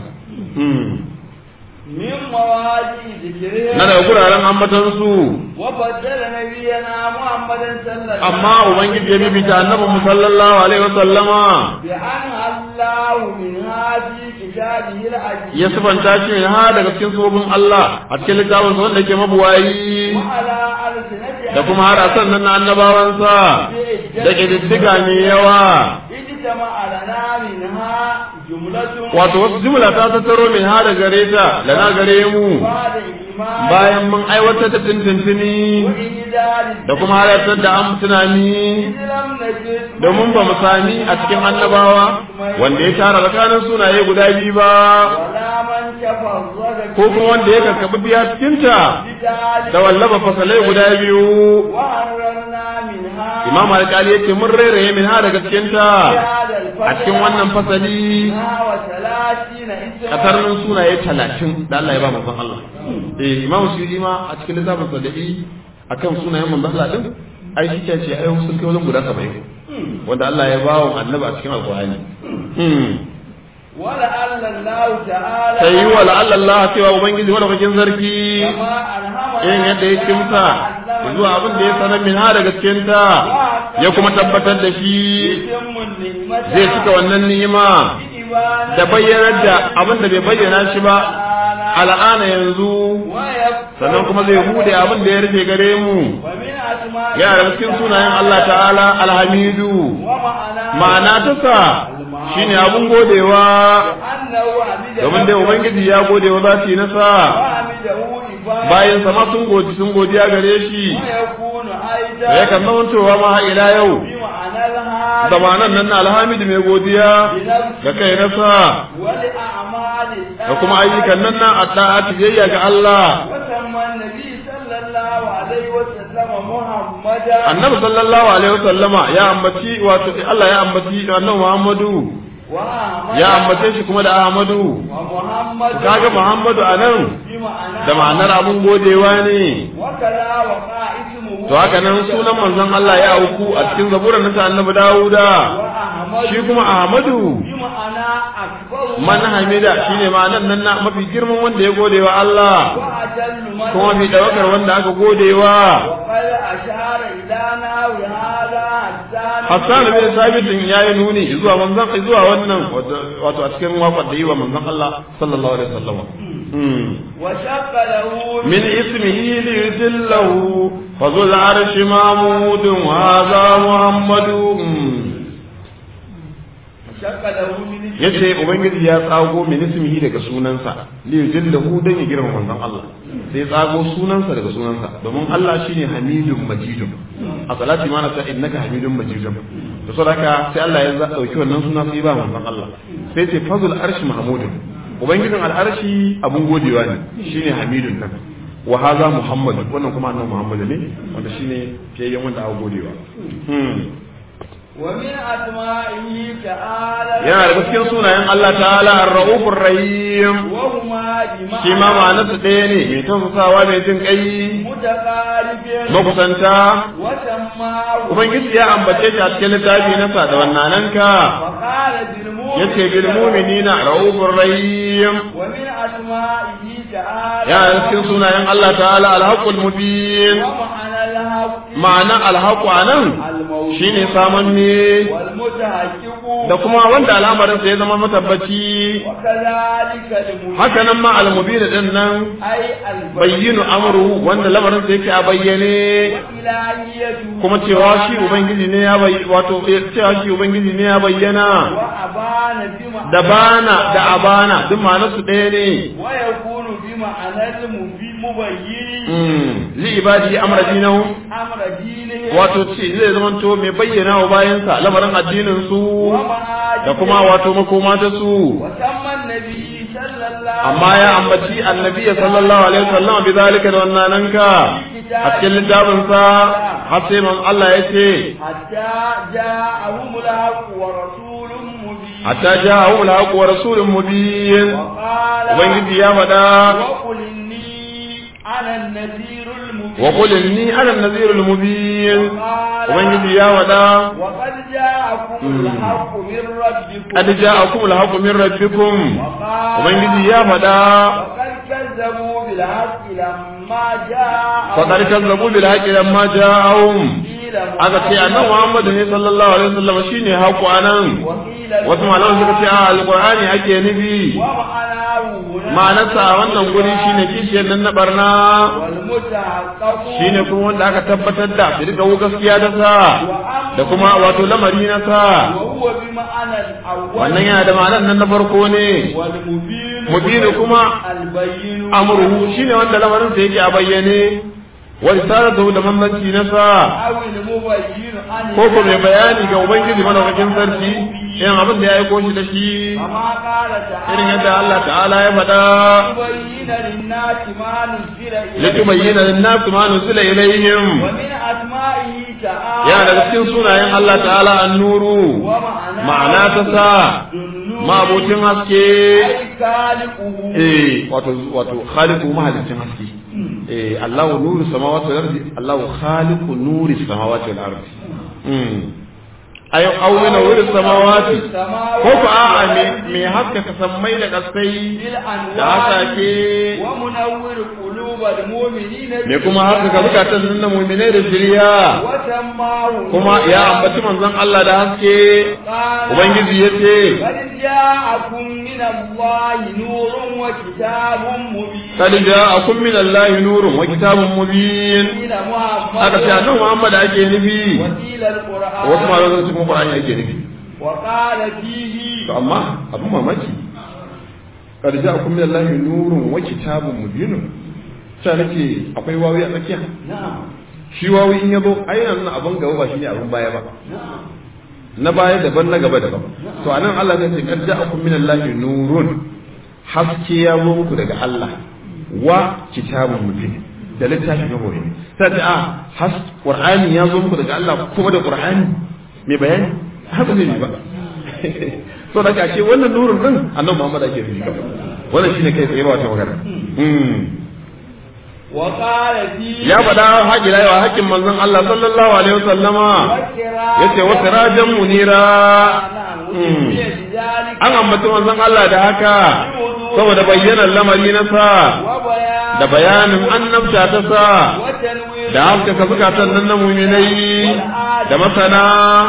من مواضيع ذكرها na daga guraren ambatan su وبدل نبينا محمد صلى الله عليه amma ubangiji ya bibita annabi mu sallallahu alaihi wasallama بأن الله منها في كتابه العزيز ya sifanta shi ne ha daga cikin sabobin Allah a cikin littafin sa wanda yake mabuwayi وعلى ألسنة da kuma har a sannan na annabawansa da ƙididdiga mai yawa اجتمع لنا منها جملة wato wasu jumla ta tattaro min ha da gare ta lana gare mu بعد إيمان bayan mun aiwatar da tintintini وإنزال da kuma halartar da an tunani إذ لم نجد domin ba mu sami a cikin annabawa wanda ya tara tsakanin sunaye guda biyu ba ولا من تفرد ko kuma wanda ya karkabi biya cikinta بذلك da wallafa fasalai guda biyu وحررنا منها imam alƙali ya ce mun rairaye min ha daga cikinta هذا الفصل a cikin wannan fasali منها وثلاثين اسما katarnin sunaye talatin da Allah ya ba manzon Allah eh imam suyuti ma a cikin littafin sada'i akan sunayen manzon Allah din ai shi ce ai sun kai wajen guda 70 wanda Allah ya bawo annabi a cikin alqur'ani wala Allah ta'ala sai wa la'alla Allah cewa ubangiji wanda bakin zarki kama alhama irin yadda ya kimsa zuwa abin da ya sanar min ha daga cikin ta ya kuma tabbatar da shi zai cika wannan ni'ima da bayyanar da abin da bai bayyana shi ba al'ana yanzu sannan kuma zai bude abin da ya rufe gare mu ya da cikin sunayen Allah ta'ala alhamidu ma'ana ta sa shine abun godewa domin dai ubangiji ya gode wa zati nasa bayan sama sun godi sun godiya gare shi da yakan zamantowa ma har ila yau zamanan nan na alhamidu mai godiya ga kai nasa da kuma ayyukan nan na addu'a tiyayya ga Allah annabi sallallahu alaihi wasallama ya ambaci wato Allah ya ambaci annabi Muhammadu ya ambace shi kuma da Ahmadu kaga Muhammadu anan da ma'anar abun godewa ne to haka nan sunan manzon Allah ya auku a cikin zaburan nasa annabi Dawuda shi kuma Ahmadu man hamida shine ma'anar nan na mafi girman wanda ya godewa Allah kuma mafi dawakar wanda aka godewa Hassan bin Sabit ya yi nuni zuwa manzon zuwa wannan wato a cikin waƙar da yi wa manzon Allah sallallahu alaihi wasallam من اسمه ليجله فذو العرش محمود وهذا محمد yace ubangiji ya tsago min ismihi daga sunansa li yujillahu dan ya girma manzon Allah sai tsago sunansa daga sunansa domin Allah shine hamidun majidun a salati ma na ta innaka hamidun majidun to saboda sai Allah ya dauki wannan suna sai ba manzon Allah sai ce fazul arshi mahmudun ubangijin al'arshi abun godewa ne shine hamidun nan wa haza muhammad wannan kuma annabi muhammad ne wanda shine fiyayyen wanda aka godewa ومن أسمائه تعالى yana daga cikin sunayen Allah ta'ala ar-raufur rahim وهما بمعنى shi ma ma'anarsa ɗaya ne mai tausasawa mai jin kai متقارب makusanta وسماه ubangiji ya ambace shi a cikin littafi nasa da wannananka وقال بالمؤمن yace bil mu'minina raufur rahim ومن أسمائه تعالى yana daga cikin sunayen Allah ta'ala al-haqqul mubin ومعنى الحق ma'ana al-haqqu anan الموجود shine samanne والمتحقق da kuma wanda al'amarinsa ya zama matabbaci وكذلك المبين haka nan ma al-mubin din nan أي البين bayyinu amru wanda lamarinsa yake a bayyane وإلهيته kuma cewa shi ubangiji ne ya bayyana wato cewa shi ubangiji ne ya bayyana وأبان بمعنى da bana da abana duk ma'anar su ɗaya ne ويكون بمعنى المبين مبين Mm, li ibadi amra dinahum أمر دينه wato ce zai zama to mai bayyana wa bayansa lamarin addinin su ومعاجزه da kuma wato makoma ta su وسمى النبي صلى الله amma ya ambaci annabi sallallahu alaihi wasallam bi zalika da wannan ka a cikin littafin sa har sai man Allah ya ce حتى جاءهم الحق ورسول مبين hatta ja'ahum al-haqq wa rasulun mubin وقال ubangiji ya faɗa وقل إني أنا النذير المبين wa qul inni ana an-nadhir al-mubin وقال ubangiji ya faɗa وقد جاءكم الحق من ربكم qad ja'akum al-haqq min rabbikum وقال ubangiji ya faɗa وقد كذبوا بالحق لما جاء faqad kazzabu bil haqqi lamma ja'ahum aka ce annabi Muhammad ne sallallahu alaihi wasallam shine haƙu anan wasu malaman suka ce a alqur'ani ake nufi ma'anarsa a wannan guri shine kishiyar nan na barna shine kuma wanda aka tabbatar da su rika gaskiya da sa da kuma wato lamari na sa wannan yana da ma'anar nan na farko ne mubinu kuma amruhu shine wanda lamarin sa yake a bayyane wa risalatu da manzanci na sa ko ko mai bayani ga ubangiji madaukakin sarki irin abin da ya aiko shi da shi irin yadda Allah ta'ala ya faɗa litubayyana lin-nasi ma nuzila ilayhim yana daga cikin sunayen Allah ta'ala an-nuru ma'ana ta sa ma'abucin haske eh wato wato khaliqu mahalicin haske eh Allahu nuru samawati wal ardi Allahu khaliqu nuri samawati wal ardi mm ay aw min wurin samawati ko ko a'a me me haska ka sammai da kasai da hasake wa munawwir qulubal mu'minina me kuma haka ka zukatan nan na mu'minai da shiriya wa tammahu kuma ya ambaci manzon Allah da haske ubangiji yace قد جاءكم من الله نور وكتاب مبين قد جاءكم من الله نور وكتاب مبين إلى محمد haka sai annabi Muhammad ake nufi وقيل القرآن wasu malaman sun kuma Qur'ani ake nufi وقال فيه to amma abin mamaki qad ja'akum min Allah nurun wa kitabun mubin ta nake akwai wawi a tsakiya نعم shi wawi in yazo ai nan abin gaba ba shine abin baya ba نعم na baya daban na gaba daban to anan Allah zai ce qad ja'akum min Allah nurun haske ya zo muku daga Allah wa kitabun mubin da littafi na gobe sai ta a has qur'ani ya zo muku daga Allah kuma da qur'ani mai bayani haka zai yi ba so da ka ce wannan nurun din annabi Muhammad ake nufi wannan shine kai tsaye ba wata magana mm وقال فيه ya faɗa haƙi rayuwa haƙƙin manzon Allah sallallahu alaihi wasallama yace wa sirajan munira نعم وسمي بذلك an ambaci manzon Allah da haka saboda bayyanar lamari na sa وبيان da bayanin annabta ta sa وتنوير da haskaka zukatan nan na muminai da masana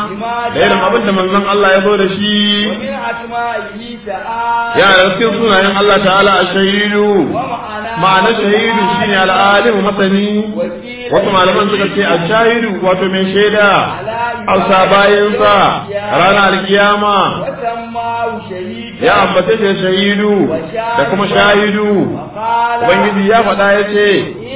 da irin abin da manzon Allah ya zo da shi ومن أسمائه تعالى ya da cikin sunayen Allah ta'ala a shahidu ومعناه ma'ana shahidu shine al'alimu masani وكيل wasu malaman suka ce a shahidu wato mai shaida alsa bayansa ranar alkiyama وسماه شهيدا ya ambace shi shahidu da kuma shahidu وقال ubangiji ya faɗa ya ce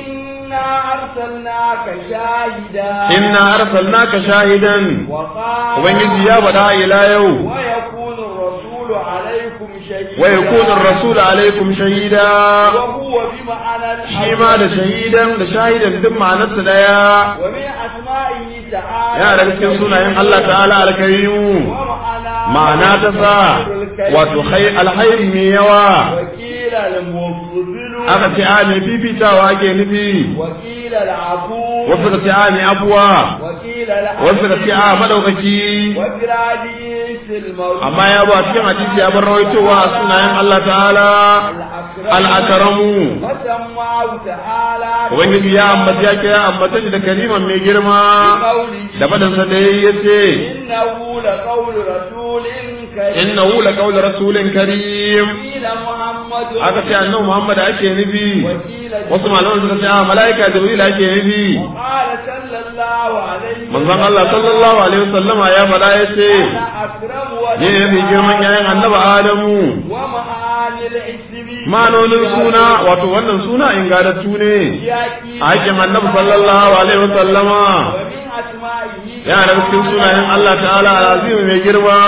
إنا أرسلناك شاهدا inna arsalnaka shahidan وقال ubangiji ya faɗa ila yau ويكون الرسول عليكم شهيدا wa yakunu ar-rasul alaikum shahida وهو بمعنى shi ma da shahidan da shahidan duk ma'anarsa daya ومن أسمائه تعالى yana daga cikin sunayen Allah ta'ala alkarimu ومعناه ma'ana ta sa wato khai alhairi mai yawa وكيل المفضل aka ce a mai fifitawa ake nufi وكيل العفو wasu ka ce a mai afuwa وكيل العفو wasu ka ce a madaukaki وفي الحديث الموجود amma ya ba cikin hadisi ya bar rawaitowa a sunayen Allah ta'ala al'akaramu وسماه تعالى ubangiji ya ambaci ya kira ambata shi da kaliman mai girma بقوله da fadansa da ya ce إنه لقول رسول كريم innahu la qawlu rasulin karim قيل محمد aka ce annabi Muhammad ake nufi وقيل wasu malaman suka ce a malaika jibril ake nufi قال صلى الله عليه manzon Allah sallallahu alaihi wasallama ya faɗa ya ce أنا أكرم ne ne mai girman yayin annabi Adamu ومعاني الاسم manonin suna wato wannan suna ingadattu ne يأتي a hakin annabi sallallahu alaihi wasallama ومن أسمائه yana da cikin sunayen Allah ta'ala alazim mai girma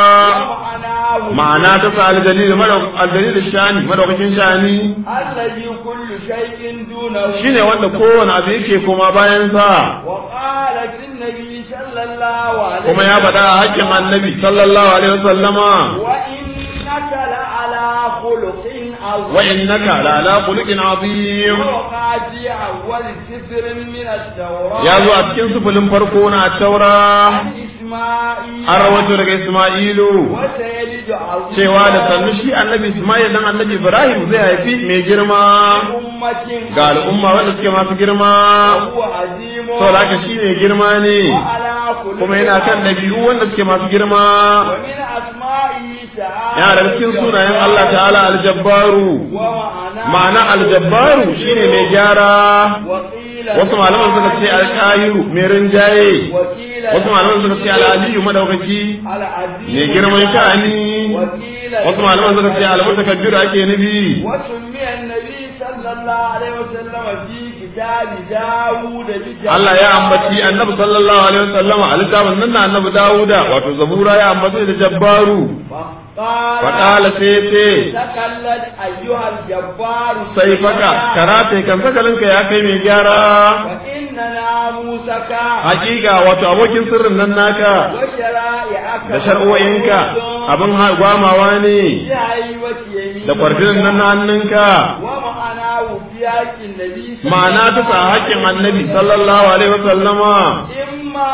ومعناه ma'ana ta sa aljalil aljalil shani madaukakin shani الذي كل شيء دونه shine wanda kowane abu yake koma bayan sa وقال في النبي صلى الله عليه kuma ya faɗa a hakkin annabi sallallahu alaihi wasallama وإنك لعلى خلق عظيم wa innaka la ala khuluqin azim وقع في أول سفر من التوراة ya zo a cikin sufulin farko na taura عن إسماعيل an rawaito daga Isma'ilu وسيلد عظيم cewa da sannu shi annabi Isma'il dan annabi Ibrahim zai haifi mai girma أمة ga al'umma wanda suke masu girma وهو عظيم saboda haka shi mai girma ne وعلى خلق kuma yana kan ɗabi'u wanda suke masu girma ومن أسمائه تعالى yana da cikin sunayen Allah ta'ala aljabbaru ومعناه ma'ana aljabbaru shine mai gyara وقيل wasu malaman suka ce alƙahiru mai rinjaye وقيل wasu malaman suka ce al'aliyu madaukaki العزيز mai girman sha'ani وقيل wasu malaman suka ce almutakabbiru ake nufi وسمي النبي صلى الله عليه وسلم في كتاب داود بجلال Allah ya ambaci annabi sallallahu alaihi wasallama a littafin nan na annabi Dawuda wato zabura ya ambaci da jabbaru فقال faƙala sai ce تكلت أيها الجبار sai faka karate kan sakalinka ya kai mai gyara وإن ناموسك hakika wato abokin sirrin nan naka وشرائعك da shar'o'inka abin ha- gwamawa ne بهيبة يمينك da kwarjinin nan na hannunka ومعناه في حق النبي ma'ana ta sa haƙƙin annabi sallallahu alaihi wasallama إما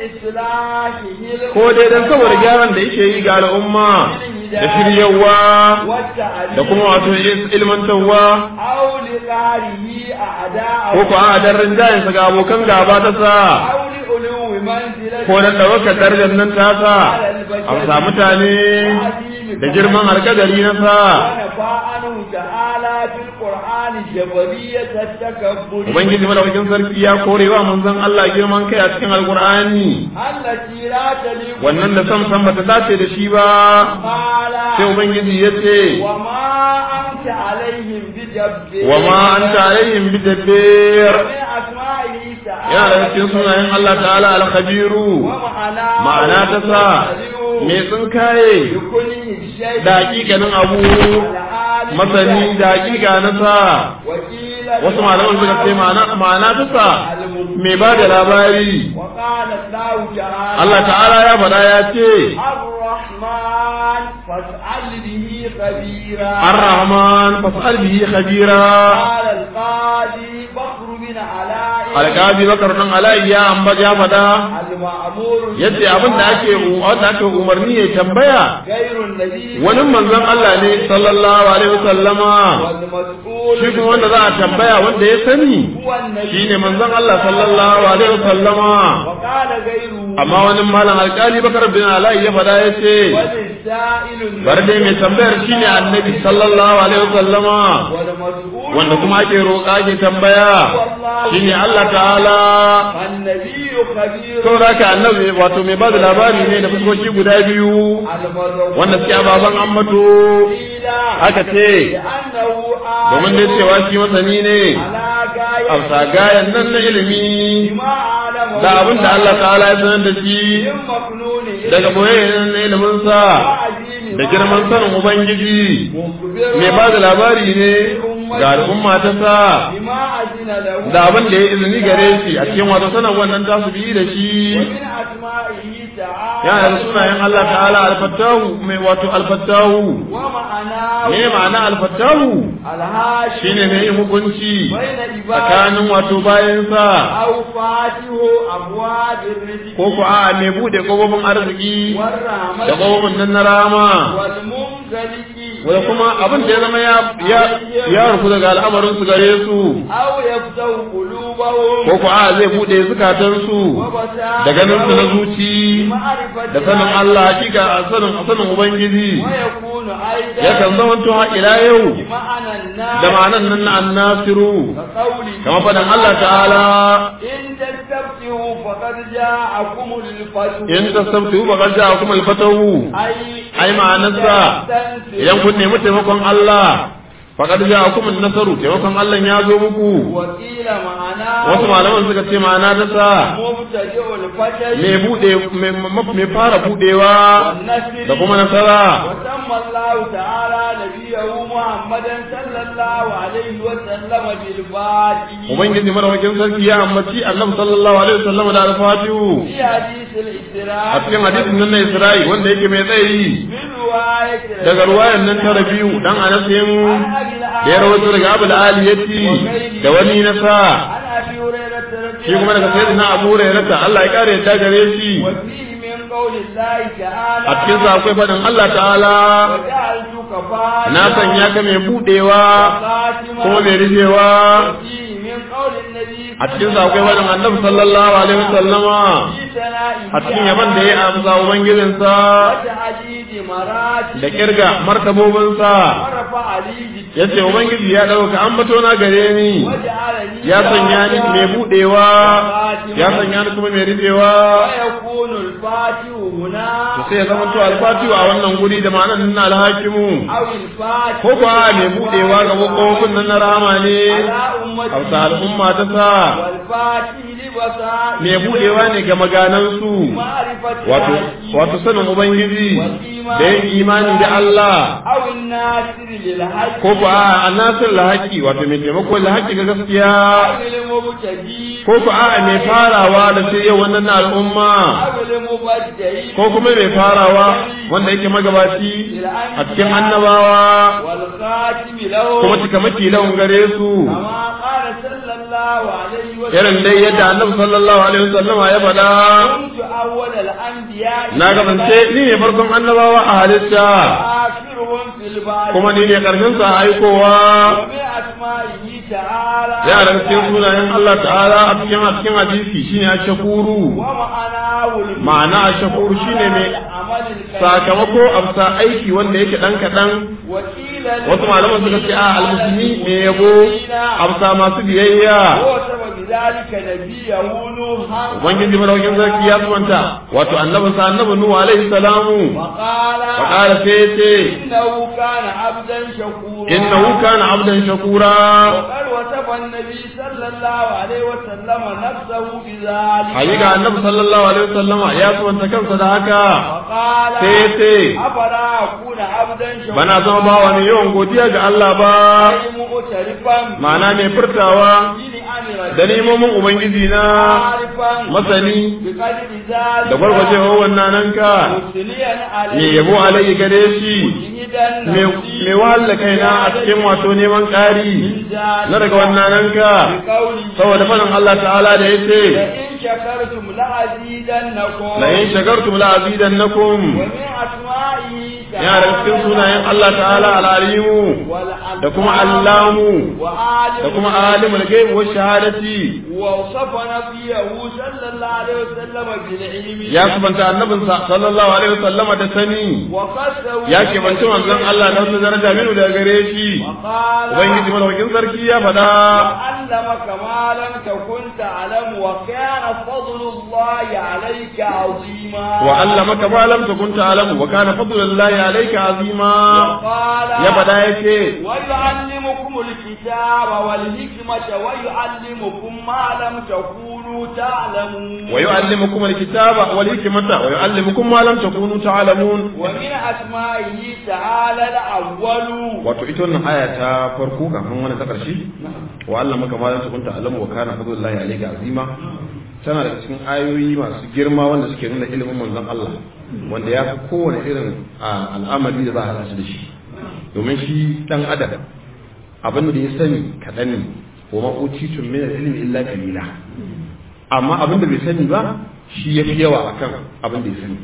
لإصلاحه ko dai dan saboda gyaran da yake yi ga al'umma da shiryawa والتعليم da kuma wato ilmantarwa أو لقاره أعداءه ko ko a dan rinjayensa ga abokan gaba ta sa أو لعلو منزلته ko dan ɗaukar darajar nan ta sa a sa mutane da girman alkadari na sa ونفى عنه تعالى في القرآن جبرية التكبر ubangiji madaukakin sarki ya korewa manzon Allah girman kai a cikin alkur'ani التي لا تليق wannan da sam sam bata dace da shi ba قال sai ubangiji ya ce وما أنت عليهم بجبار wa ma anta alaihim bidabbir ومن أسمائه تعالى yana da cikin sunayen Allah ta'ala al-khabiru ومعناه ma'ana ta sa me sun kaye بكله الشيء da hakikanin abu masani da hakika na sa وقيل wasu malaman suka ce ma'ana ma'ana ta sa me ba da labari وقال الله تعالى Allah ta'ala ya faɗa ya ce الرحمن فاسأل به خبيرا ar-rahman fas'al bihi khabira قال القاضي بكر بن علاء alƙazi bakar nan alayi ya amba ya faɗa المأمور yace abin da ake wanda ake umarni ya tambaya غير النبي wani manzon Allah ne sallallahu alaihi wasallama والمسؤول shi kuma wanda za a tambaya wanda ya sani هو النبي shine manzon Allah sallallahu alaihi wasallama وقال غيره amma wani malam alƙali bakar bin alayi ya faɗa yace والسائل bar dai mai tambayar shine annabi sallallahu alaihi wasallama والمسؤول wanda kuma ake roƙa ake tambaya shine Allah ta'ala النبي خبير saboda haka annabi wato mai ba da labari ne da fuskoki guda biyu المذكور wanda suke ababen ambato قيل aka ce لأنه domin dai cewa shi masani ne على غاية amsa gayan nan na ilimi ما أعلمه da abin da Allah ta'ala ya sanar da shi من مكنون daga boyayyen na iliminsa وعزيم da girman sanin Ubangiji مخبر mai ba da labari ne ga al'umma ta sa بما أذن له da abin da ya izini gare shi a cikin wato sanar wannan tasu biyu da shi ومن أسمائه تعالى yana da sunayen Allah ta'ala alfattahu mai wato alfattahu ومعناه me ma'ana alfattahu الهاشم shine mai yin hukunci بين عباده tsakanin wato bayansa أو فاتح أبواب الرزق ko ko a mai bude kofofin arziki da والرحمة kofofin nan na rama والمنزلق wanda kuma abin da ya zama ya ya ya rufu daga al'amarin su gare su أو يفتح قلوبهم ko ko a zai bude zukatan su da ganin su na zuci da sanin Allah hakika a sanin sanin ubangiji ويكون أيضا yakan zama to har ila yau بمعنى النار da ma'anan nan na annasiru كقوله kamar faɗin Allah ta'ala إن تستفتحوا فقد جاءكم الفتح in tasabtu ba qad ja'akum al-fatahu أي ai ma'anarsa idan kun nemi taimakon Allah faqad ja'akum an-nasaru taimakon Allah ya zo muku وقيل معناه wasu malaman suka ce ma'ana ta sa مبتدئ الفتح me bude me fara budewa والنسل da kuma nasara وسمى الله تعالى نبيه محمدا صلى الله عليه وسلم بالفاتح ubangiji madawakin sarki ya ambaci annabi sallallahu alaihi wasallam da al-fatihu في حديث الإسراء a cikin hadisin nan na Isra'i wanda yake mai tsayi من رواية daga ruwayan nan ta rabiu dan anasin da ya rawaito daga Abu al-Aliyati da wani na sa عن أبي هريرة رضي shi kuma daga sayyidina Abu Hurairah Allah ya kare yadda gare shi وفيه من قول الله تعالى a cikin sa akwai fadin Allah ta'ala وجعلتك فاتحا na sanya ka mai budewa خاتما kuma mai rufewa وفيه من قول النبي a cikin sa akwai fadin Annabi sallallahu alaihi wasallama في ثنائه a cikin yaban da ya amsa ubangijinsa وتعديد مراتب da kirga martabobinsa ورفع لي yace ubangiji ya dauka ambato na gare ni وجعلني ya sanya ni mai budewa ya sanya ni kuma mai rufewa ويكون الفاتح هنا to sai ya zama to alfatihu a wannan guri da ma'anar nan na alhakimu أو الفاتح ko kuwa mai budewa ga kofofin nan na rahama ne على أمته hausa al'umma ta sa والفاتح لبصائر mai budewa ne ga maganansu معرفة wato الحكيم wato sanin ubangiji وفي da yin imani da Allah أو الناصر للحق ko ku a annasir lahaki wato mai taimako lahaki ga gaskiya أو المبتدي ko ku a mai farawa da sai yau wannan na al'umma أو المبدعي ko kuma mai farawa wanda yake magabaci a cikin annabawa والخاتم له kuma cikamaki lawan gare su كما قال صلى الله عليه وسلم irin dai yadda annabi sallallahu alaihi wasallam ya faɗa كنت أول الأنبياء na kasance ni ne farkon annabawa a halitta آخرهم في البعث kuma ni ne karshen sa aikowa ومن أسمائه تعالى ya daga cikin sunayen Allah ta'ala a cikin a cikin hadisi shine ashkuru ومعناه المعنى ma'ana ashkuru shine mai العمل الكريم sakamako amsa aiki wanda yake dan kadan وقيل wasu malaman suka ce a almusulmi mai yabo amsa masu biyayya هو سبب ذلك نبيه نوحا ubangiji madaukin sarki ya sumanta wato annabinsa annabi nuhu alaihi salamu وقال fa qala sai yace إنه كان عبدا شكورا innahu kana abdan shakura وقال وصف النبي صلى الله عليه وسلم نفسه بذلك hakika annabi sallallahu alaihi wasallama ya sumanta kansa da haka وقال sai yace أفلا أكون عبدا شكورا bana zama bawa mai yawan godiya ga Allah ba أي مغترفا ma'ana mai furtawa بدين أمر da nemomin ubangiji na عارفا masani بقدر ذلك da gwargwajewar wannan nan ka مسليا عليه mai yabo alayhi gare shi مجهدا mai نفسي mai wahala kaina a cikin wato neman ƙari na daga wannan nan ka بقوله saboda faɗin Allah ta'ala da ya ce لئن شكرتم لأزيدنكم la in shakartum la azidannakum ومن أسمائه yana da cikin sunayen Allah ta'ala al-alimu والعلام da kuma allamu وعالم da kuma alimul ghaib wa shahadati ووصف نبيه صلى الله عليه وسلم بالعلم ya subanta annabinsa sallallahu alaihi wasallam da sani وقصه ya ke banci manzon Allah da wasu daraja minu daga gare shi وقال ubangiji madaukakin sarki ya faɗa وعلمك ما لم تكن تعلم وكان فضل الله عليك عظيما وعلمك ما لم تكن تعلم وكان فضل الله عليك عظيما وقال ya faɗa yake ويعلمكم الكتاب والحكمة ويعلمكم ما لم تكونوا تعلمون ويعلمكم الكتاب والحكمة ويعلمكم ما لم تكونوا تعلمون ومن أسمائه تعالى الأول wato ita wannan aya ta farko kafin wannan ta ƙarshe wa Allah maka ma ta kunta alamu wa kana fadlullahi alayka azima tana daga cikin ayoyi masu girma wanda suke nuna ilimin manzon Allah wanda ya fi kowane irin a, al'amari da za a hada shi da shi domin shi dan adam abin da ya sani kaɗan ne wa ma utitun min ilmi illa qalila amma abin da bai sani ba shi ya fi yawa akan abin da ya sani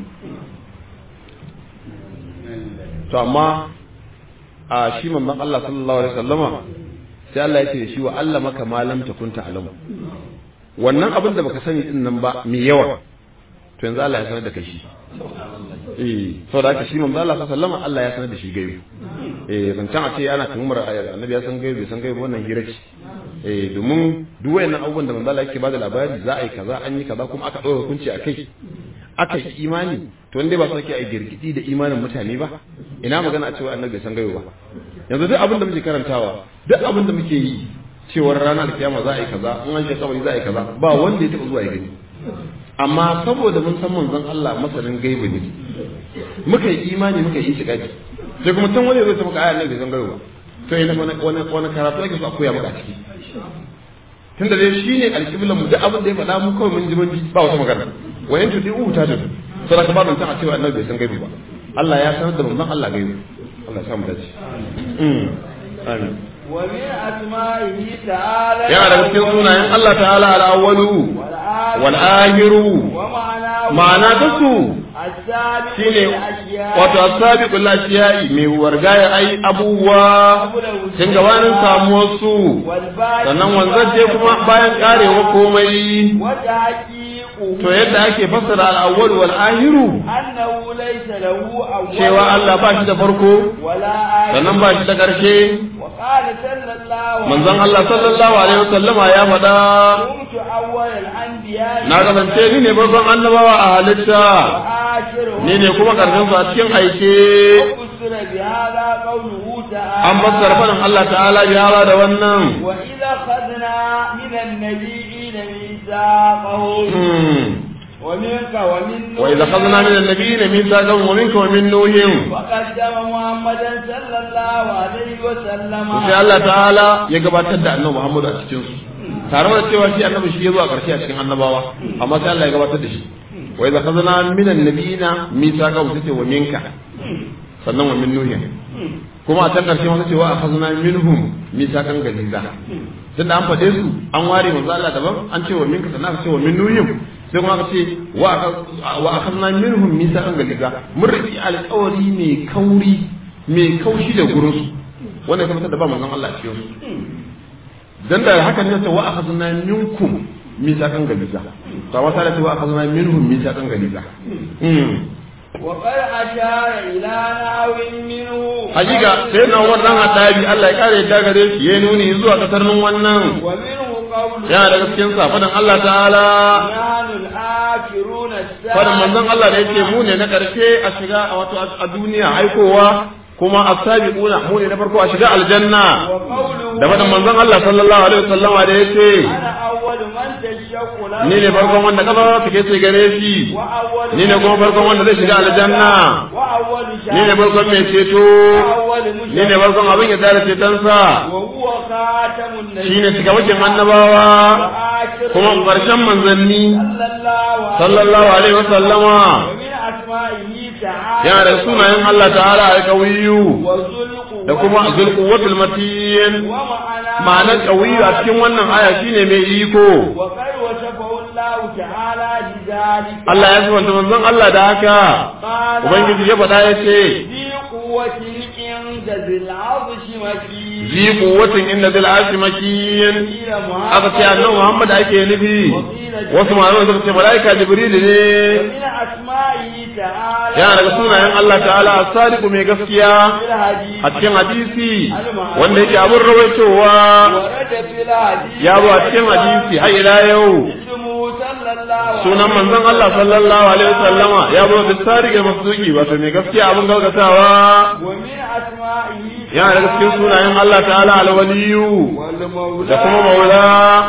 to amma a shi manzon Allah sallallahu alaihi wasallama sai Allah ya ce da shi wa Allah maka ma lam takun ta'lamu wannan abin da baka sani din nan ba mai yawa to yanzu Allah ya sanar da kai shi eh saboda haka shi manzon Allah sallallahu alaihi wasallama Allah ya sanar da shi gaibi eh zancen a ce ana tuhumar annabi ya san gaibi bai san gaibi wannan hira ce eh domin duk wayannan abubuwan da manzon Allah yake bada labari za a yi kaza an yi kaza kuma aka ɗora hukunci a kai aka yi imani to wanda ba su ake a girgidi da imanin mutane ba ina magana a cewa annabi bai san gaibi ba yanzu duk abin da muke karantawa duk abin da muke yi cewar ranar kiyama za a yi kaza in an shiga kabari za a yi kaza ba wanda ya taɓa zuwa ya gani amma saboda mun san manzon Allah masanin gaibi ne muka yi imani muka yi shiga sai kuma tun wani zai ta maka ayar nan bai san gaibi ba to ina wani wani wani karatu ake so a koya maka a ciki tunda dai shine alƙiblan mu duk abin da ya faɗa mu kawai mun ji mun ji ba wata magana wayan tudi uhu ta tudu sai ka ba don a cewa annabi bai san gaibi ba Allah ya sanar da manzon Allah gaibi Allah ya samu dace mm amin ومن أسمائه تعالى yana daga cikin sunayen Allah ta'ala al-awwalu wal akhiru ومعناه ma'ana ta su السابق shine للأشياء wato asabiqul ashiyai mai wargaya ai abubuwa tun gabanin samuwar su والباقي sannan wanzaje kuma bayan karewa komai وتحقيقه to yadda ake fassara al-awwal wal akhiru أنه ليس له أول cewa Allah ba shi da farko ولا آخر sannan ba shi da ƙarshe وقال صلى الله عليه manzon Allah sallallahu alaihi wasallama ya faɗa كنت أول الأنبياء na kasance ni ne babban annabawa a halitta وآخرهم ni ne kuma ƙarshen su a cikin aike وفسر بهذا قوله تعالى an fassara faɗin Allah ta'ala ya da wannan وإذا أخذنا من النبيين ميثاقهم Hmm. ومنك ومن نوح وإذا أخذنا من النبيين ميثاقهم ومنك ومن نوح وقدم محمدا صلى الله عليه وسلم sai Allah ta'ala ya gabatar da annabi Muhammad a cikin su tare da cewa shi annabi shi ya zo a ƙarshe a cikin annabawa amma sai Allah ya gabatar da shi wa idza khazana min annabiyina mithaqa wa tace wa minka sannan wa min nuhin kuma a can ƙarshe ma tace wa akhazna minhum mithaqan galiza tun da an faɗe su an ware manzo Allah daban an ce wa minka sannan aka ce wa min nuhin sai kuma aka ce wa akhazna minhum mithaqan galiza mun riki alƙawari mai kauri mai kaushi da gurin su wannan kuma da ba manzon Allah a cikin su dan da haka ne ta wa akhadna minkum misaqan galiza to amma sai ta wa akhadna minhum misaqan galiza وقد أشار إلى نحو منه hakika sai na wannan hadabi Allah ya kare ta gare shi ya nuni zuwa kasar nan wannan ومنه قوله yana daga cikin sa fadan Allah ta'ala نحن الآخرون fadan manzon Allah da yake mu ne na karshe a shiga a wato a duniya aikowa kuma as-sabiquna mu ne na farko a shiga aljanna وقوله da fadan manzon Allah sallallahu alaihi wasallam da yake أنا أول من تشق له ni ne farkon wanda kafa take ce gare shi وأول ni ne kuma farkon wanda zai shiga aljanna وأول ni ne farkon mai ceto وأول ni ne farkon abin ya tare cetonsa وهو خاتم النبي shi ne cikamakin annabawa وآخر kuma ƙarshen manzanni صلى الله عليه sallallahu alaihi wa sallama ومن أسمائه تعالى yana da sunayen Allah ta'ala a kawiyu وذلق da kuma zulquwatul matin ومعناه ma'anar kawiyu a cikin wannan aya shine mai iko وقد وصفه الله تعالى بذلك Allah ya subanta manzon Allah da haka قال ubangiji ya faɗa ya ce ذي قوة عند ذي العرش مكين zi quwwatin inda zil arshi makin قيل محمد aka ce annabi Muhammad ake nufi wasu malaman suka ce malaika Jibril ne ومن أسمائه تعالى yana daga sunayen Allah ta'ala as-sadiqu mai gaskiya في الحديث a cikin hadisi wanda yake abun rawaitowa ورد في الحديث ya zo a cikin hadisi har ila yau اسمه صلى الله عليه sunan manzon Allah sallallahu alaihi wasallama ya zo da sadiq masduki wato mai gaskiya abun gaskatawa ومن أسمائه yana daga cikin sunayen Allah ta'ala al-waliyu والمولى da kuma maula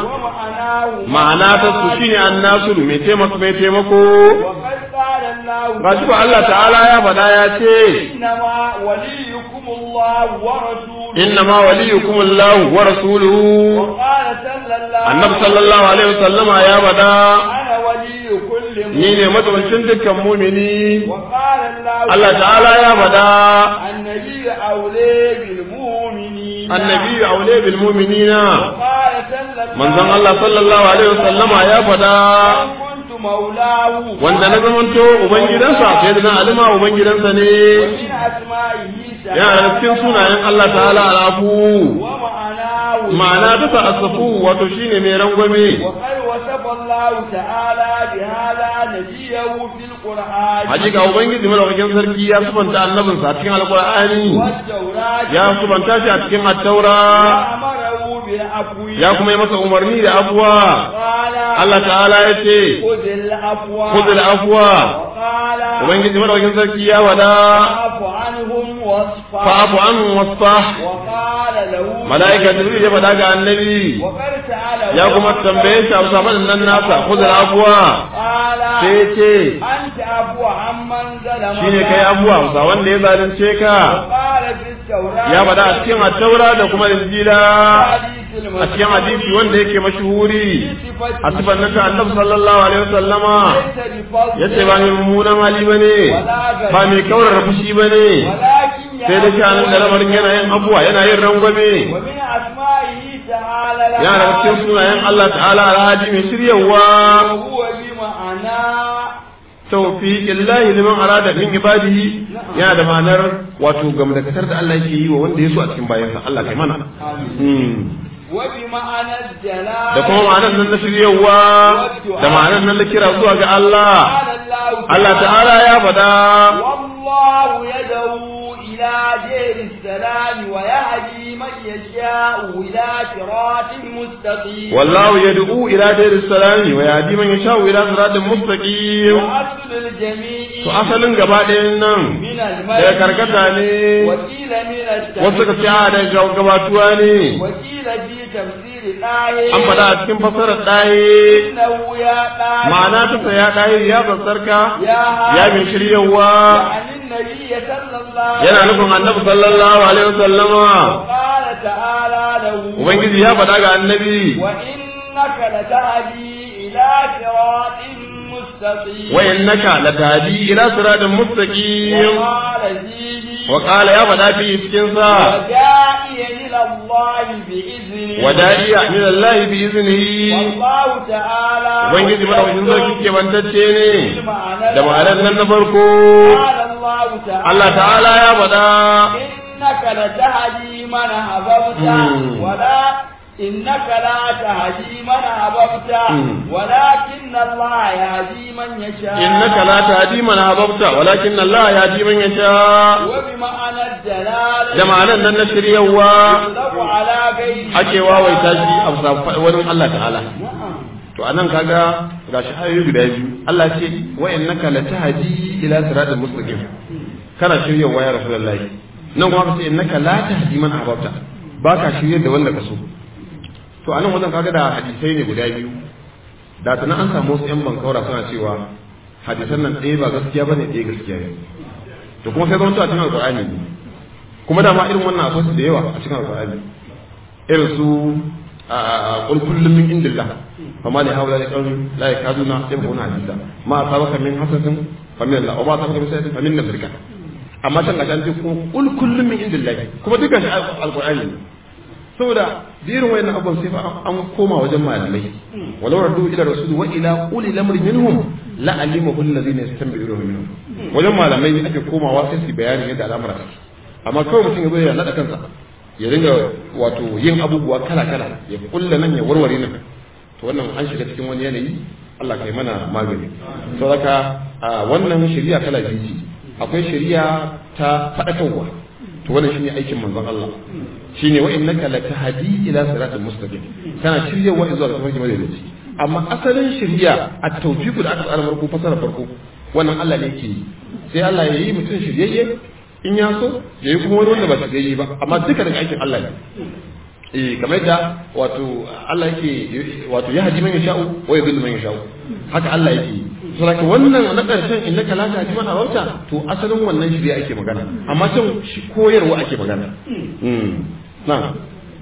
ومعناه ma'ana ta su shine annasu mai taimako mai taimako وقد قال الله gashi ko Allah ta'ala ya faɗa ya ce إنما وليكم الله ورسوله inna ma waliyukum Allah wa rasuluhu وقال صلى الله annabi sallallahu alaihi wasallama ya faɗa أنا ولي كل ni ne matsawancin dukkan mumini وقال الله Allah ta'ala ya faɗa النبي أولي بالمؤمنين annabi aule bil mu'minina وقال صلى الله manzon Allah sallallahu alaihi wasallama ya faɗa أن كنت مولاه wanda na zamanto ubangidansa sai da na alima ubangidansa ne ومن أسمائه yana da cikin sunayen Allah ta'ala alafu ومعناه ma'ana ta ta'assafu wato shine mai rangwame وقد وصف الله تعالى بهذا نبيه في القرآن hakika ubangiji malaukakin sarki ya subanta annabinsa a cikin alqur'ani والتوراة ya subanta shi a cikin at-taura وأمره بالعفو ya kuma yi masa umarni da abuwa قال Allah ta'ala ya ce خذ العفو khudh afwa وقال ubangiji malaukakin sarki ya wada فاعف عنهم واصفح fa'afu anhu wasfah وقال له malaika jibril ya faɗa ga annabi وقد سأله ya kuma tambaye shi a saman nan nasa khudh afwa قال sai ya ce أنت عفو عمن ظلمك shine kai abuwa ba wanda ya zalunce ka وقال في التوراة ya faɗa a cikin at-taura da kuma injila حديث a cikin hadisi wanda yake mashhuri المسيح a sifan nan ta annabi sallallahu alaihi wasallama ليس بفضل yace ba mai mummunan hali bane ba mai kaurar fushi bane ولكن sai da shanin da lamarin yana yin abuwa yana yin rangwame ومن أسمائه تعالى لها yana da cikin sunayen Allah ta'ala alhaji mai shiryawa وهو بمعنى tawfiqillahi liman arada min ibadihi yana da ma'anar wato gamdakatar da Allah yake yi wa wanda ya so a cikin bayansa Allah kai mana Hmm. وبمعنى الجلال da kuma ma'anar nan na shiryawa da ma'anar nan na kira zuwa ga Allah قال الله Allah ta'ala ya faɗa والله يدعو إلى إلى دير السلام ويهدي من يشاء إلى صراط مستقيم wallahu yad'u ila dayris salami wa yahdi man yasha'u ila siratin mustaqim وأصل الجميع to asalin gaba ɗayan nan من daga karkata ne وقيل من التفسير wasu ka ce a daga gabatuwa ne وقيل في تفسير الآية an faɗa a cikin fasarar ɗaye إنه يا قائل ma'ana ta saya ɗaye ya bassarka يا ya min shiryawa عن النبي صلى الله yana nufin annabi sallallahu alaihi wasallama وقال تعالى له ubangiji ya faɗa ga annabi وإنك لتهدي إلى صراط مستقيم wa innaka latahdi ila siratin mustaqim وقال فيه wa qala ya faɗa fi cikin sa وداعيا إلى الله بإذنه wada'iya min Allah bi iznihi والله تعالى ubangiji madaukakin sarki ke bantacce ne بالمعنى da ma'anar nan na farko قال الله تعالى Allah ta'ala ya faɗa إنك لتهدي من أحببت مم. ولا إنك لا تهدي من أحببت مم. ولكن الله يهدي من يشاء innaka la tahdi man ahbabta walakin Allah yahdi man yasha وبمعنى الدلالة da ma'anar nan na shiryawa يطلق على غيره ake wawaita shi a bisa wani Allah ta'ala نعم to anan kaga gashi ayoyi guda biyu Allah ce wa innaka latahdi ila siratal mustaqim kana shiryawa ya rasulullahi nan kuma ka ce innaka la tahdi man ahbabta baka shiryar da wanda ka so to anan wajen kaga da hadisai ne guda biyu da tana an samu wasu yan bankaura suna cewa hadisan nan ɗaya ba gaskiya bane ɗaya gaskiya ne to kuma sai zama to a cikin alqur'ani ne kuma dama irin wannan akwai su da yawa a cikin alqur'ani irin su قل كل من عند الله فما لهؤلاء القوم لا يكادون يفقهون حديثا ما أصابك من حسنة فمن الله وما أصابك من سيئة فمن نفسك amma can ga can kuma kul kullum min indillahi kuma duka shi alqur'ani ne saboda birin wayannan abubuwan sai fa an koma wajen malamai walau raddu ila rasuli wa ila uli lamri minhum la alimahu alladhina yastanbi'unahu minhum wajen malamai ake komawa sai su bayani yadda al'amura take amma kawai mutum ya zo ya nada kansa ya dinga wato yin abubuwa kala kala ya kulla nan ya warware nan to wannan an shiga cikin wani yanayi Allah kai mana magani saboda wannan shari'a kala biyu ce akwai shari'a ta faɗakarwa to wannan shine aikin manzon Allah shine wa innaka latahdi ila siratal mustaqim kana shiryawa zuwa ga tafarki madaidaici amma asalin shari'a at-tawfiq da aka tsara farko fasara farko wannan Allah ne yake yi sai Allah ya yi mutum shiryayye in ya so ya yi kuma wani wanda ba shiryayye ba amma duka daga aikin Allah ne eh kamar yadda wato Allah yake wato ya haji man yasha'u wa yadhillu man yasha'u haka Allah yake yi saboda wannan na ƙarshen in naka la tahdi man ahbabta to asalin wannan shirya ake magana amma can shi koyarwa ake magana mm na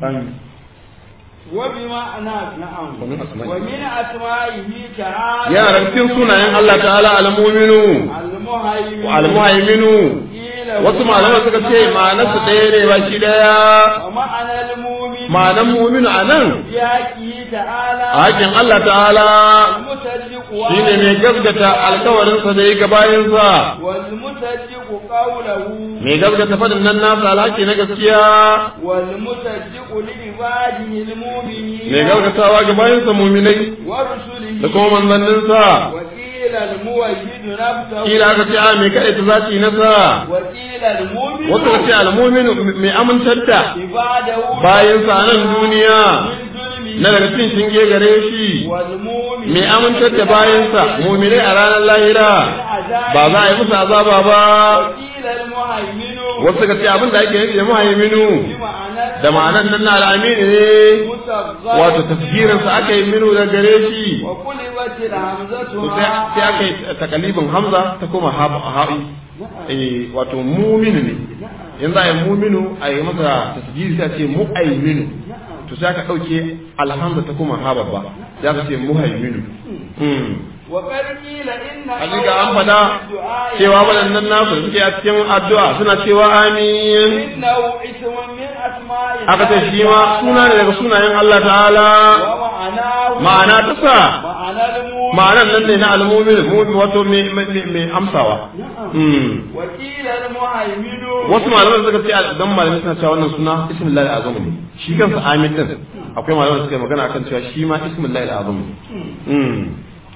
وبمعنى نعم ومن أسمائه. ومن أسمائه تعالى yaran cikin sunayen Allah ta'ala al-mu'minu المهيمن wa al-muhaiminu قيل wasu malaman suka ce ma'anarsu ɗaya ne baki ɗaya ومعنى المؤمن ma'anar mu'minu a nan في حقه تعالى a hakin Allah ta'ala المصدق shine mai gaskata alkawarinsa da yi gabayinsa والمصدق قوله mai gaskata faɗin nan nasa alhaki na gaskiya والمصدق لعباده المؤمنين mai gaskatawa gabayinsa muminai ورسله da kuma manzanninsa وقيل الموحد نفسه kila aka ce a mai kaɗai ta zaci nasa وقيل المؤمن wasu ka ce almuminu mai amintar da عباده bayansa a nan duniya من ظلمه na daga cin shinge gare shi والمؤمن mai amintar da bayansa muminai a ranar lahira ba za a yi musu azaba ba وقيل المهيمن wasu ka ce abin da ake nufi da muhaiminu بمعنى da ma'anar nan na al'amini ne مصغر wato tafsirinsa aka yi minu da gare shi وقلبت الهمزة to sai sai aka yi takalibin hamza ta koma ha'i eh wato muminu ne in za a yi muminu a yi masa tasjiri sai a ce mu'aiminu to sai aka ɗauke alhamza ta koma ha babba sai aka ce muhaiminu Hmm. وقد قيل إن Hakika an faɗa cewa waɗannan nasu da suke a cikin addu'a suna cewa amin إنه اسم من أسماء aka ce shi ma suna ne daga sunayen Allah ta'ala ومعناه ma'ana ta sa معنى المؤمن ma'anan nan ne na almumin mumin wato mai mai- mai amsawa Hmm. وقيل المهيمن wasu malaman suka ce dan malamin suna cewa wannan suna ismullahi al-azam ne shi kansa amin din akwai malaman suka yi magana akan cewa shi ma ismullahi al-azam ne Mm.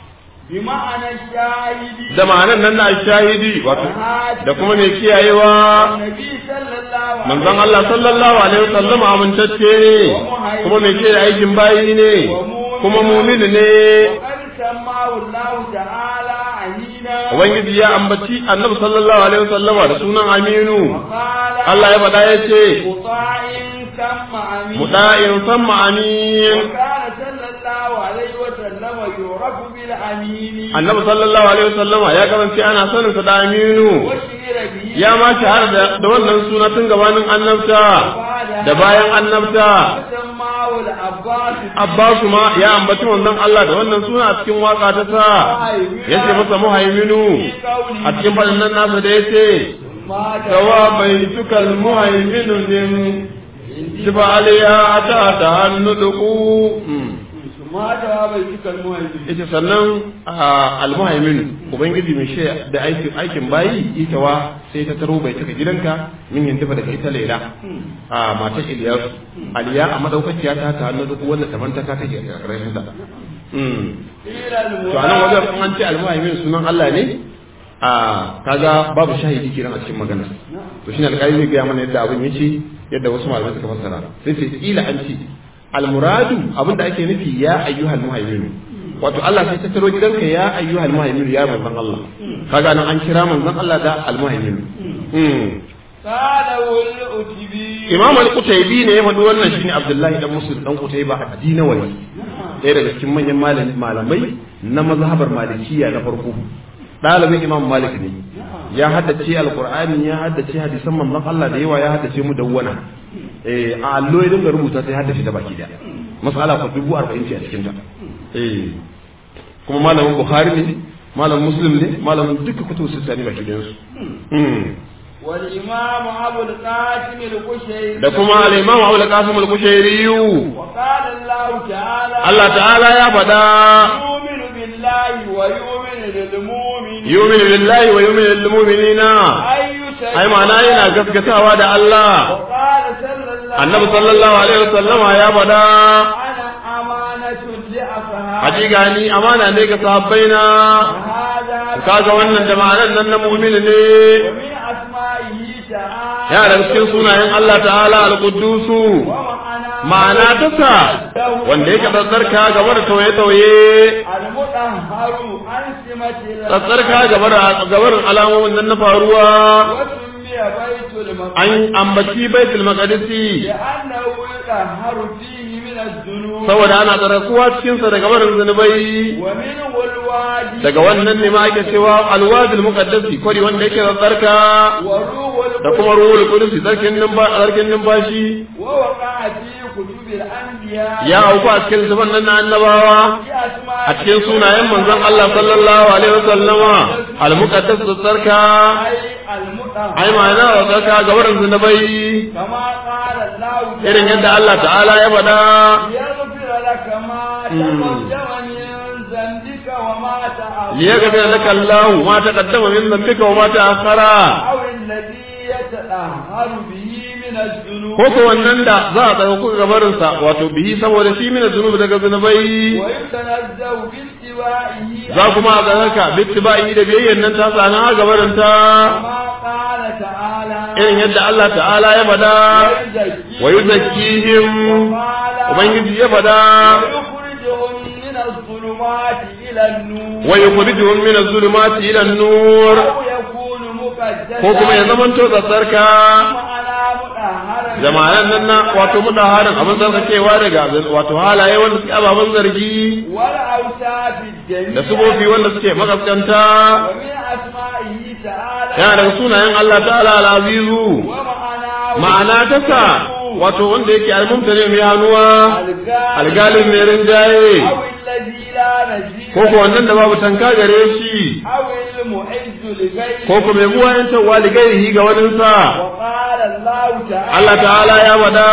بمعنى الشاهد da ma'anan nan na shahidi wato da kuma mai kiyayewa النبي صلى الله عليه manzon Allah sallallahu alaihi wasallam amintacce ne kuma mai kiyaye aikin bayi ne kuma mumini ne وقد سماه الله تعالى أمينا ubangiji ya ambaci annabi sallallahu alaihi wasallama da sunan aminu وقال Allah ya faɗa ya ce مطاع ثم أمين muda'in samma amin وكان صلى الله عليه وسلم يعرف بالأمين annabi sallallahu alaihi wasallama ya kasance ana sanin sa da aminu وشهر به ya ma shahara da da wannan suna tun gabanin annabta da bayan annabta وسماه العباس Abbasu ma ya ambaci wannan Allah da wannan suna a cikin waka ta sa yace masa muhaiminu a cikin fadin nan nasa da yace ما sawa bai tukal muhaiminu din jiba aliya ta ta hannu duku ما جواب المؤمن yace sannan almuhaiminu ubangiji mai shi da aikin aikin bayi ita wa sai ta taro bai taka gidanka min yin daga ita laila a matar Iliyasu aliya a madaukakiya ta ta hannu duku wanda taban ta ka take a ƙarshen ta إلى to anan wajen in an ce almuhaimin sunan Allah ne a kaga babu shahidi kiran a cikin magana to shine alƙali zai gaya mana yadda abin yake yadda wasu malamai suka fassara sai sai kila an ce almuradu abin da ake nufi ya ayyuhal muhaimin wato Allah sai ta taro gidanka ya ayyuhal muhaimin ya manzon Allah kaga nan an kira manzon Allah da almuhaimin قاله الأتبي Imam al-Qutaybi ne ya faɗi wannan shine Abdullahi dan Muslim dan Qutayba a Dinawari ɗaya daga cikin manyan malam- malamai na mazhabar Malikiyya na farko ɗalibin Imam Malik ne ya haddace Al-Qur'ani ya haddace hadisan manzon Allah da yawa ya haddace mu dawwana eh a allo ya dinga rubuta sai haddace da baki da mas'ala ko dubu arba'in ce a cikin ta eh kuma malamin Bukhari ne malamin Muslim ne malamin duka kutubu sittani baki da su والإمام أبو القاسم القشيري da kuma al-Imam Abu al-Qasim al-Kushairi وقال الله تعالى Allah ta'ala ya faɗa يؤمن بالله ويؤمن للمؤمن yumin billahi wa yumin lil mu'minina أي شيء ai ma'ana yana gaskatawa da Allah وقال صلى الله annabi sallallahu alaihi wasallama ya faɗa أنا أمانة لأصحابي hakika ni amana ne ga sahabbaina هذا kaga wannan da ma'anar nan na mu'min ne ومن أسمائه تعالى ya da cikin sunayen Allah ta'ala al-quddusu ومعنى ma'ana ta sa wanda yake tsatsarka gaba da tauye-tauye المطهر عن سمة الله tsatsarka gaba da gabar alamomin nan na faruwa وسمي بيت المقدس an ambaci baitul maqdisi لأنه يطهر فيه من الذنوب saboda ana tsarakuwa cikin sa daga barin zunubai ومنه الوادي daga wannan ne ma ake cewa alwadul muqaddasi kwari wanda yake tsarka وروح da kuma ruhul qudus tsarkin numba tsarkin numfashi ووقع في كتب الأنبياء ya auku a cikin zuban nan na annabawa في أسماء a cikin sunayen manzon Allah sallallahu alaihi wasallama al muqaddas tsarka أي المطهر ai ma'ana tsarka ga barin zunubai كما قال الله irin yadda Allah ta'ala ya faɗa ليغفر لك ما تقدم من ذنبك وما تأخر liyaghfir laka Allah ma taqaddama min dhanbika wa ma ta'akhkhara أو الذي يتطهر به من الذنوب ko ko wannan da za a tsaro kuka gabarinsa wato bihi saboda shi mina zunubi daga zunubai ويتنزه باستوائه za kuma a tsaraka bittiba'i da biyayyan nan ta tsana a gabarinta كما قال تعالى irin yadda Allah ta'ala ya fada ويزكي wa yuzakkihim وقال ubangiji ya fada ويخرجهم من الظلمات إلى النور wa yukhrijuhum min az-zulumati ila an-nur أو يكون مقدسا ko kuma ya zamanto tsarka معنى مطهرا jama'an nan na wato mutaharin abin tsarkakewa daga wato halaye wanda suke ababen zargi والأوصاف الجميلة da sufofi wanda suke makaskanta ومن أسمائه تعالى yana daga sunayen Allah ta'ala al-azizu ومعناه ma'ana ta sa wato wanda yake al-mumtani mai hannuwa algalin mai rinjaye أو الذي لا نجيب ko ko wannan da babu tanka gare shi أو المعز لغيره ko ko mai buwayen tawa ligairihi ga waninsa وقال الله تعالى Allah ta'ala ya wada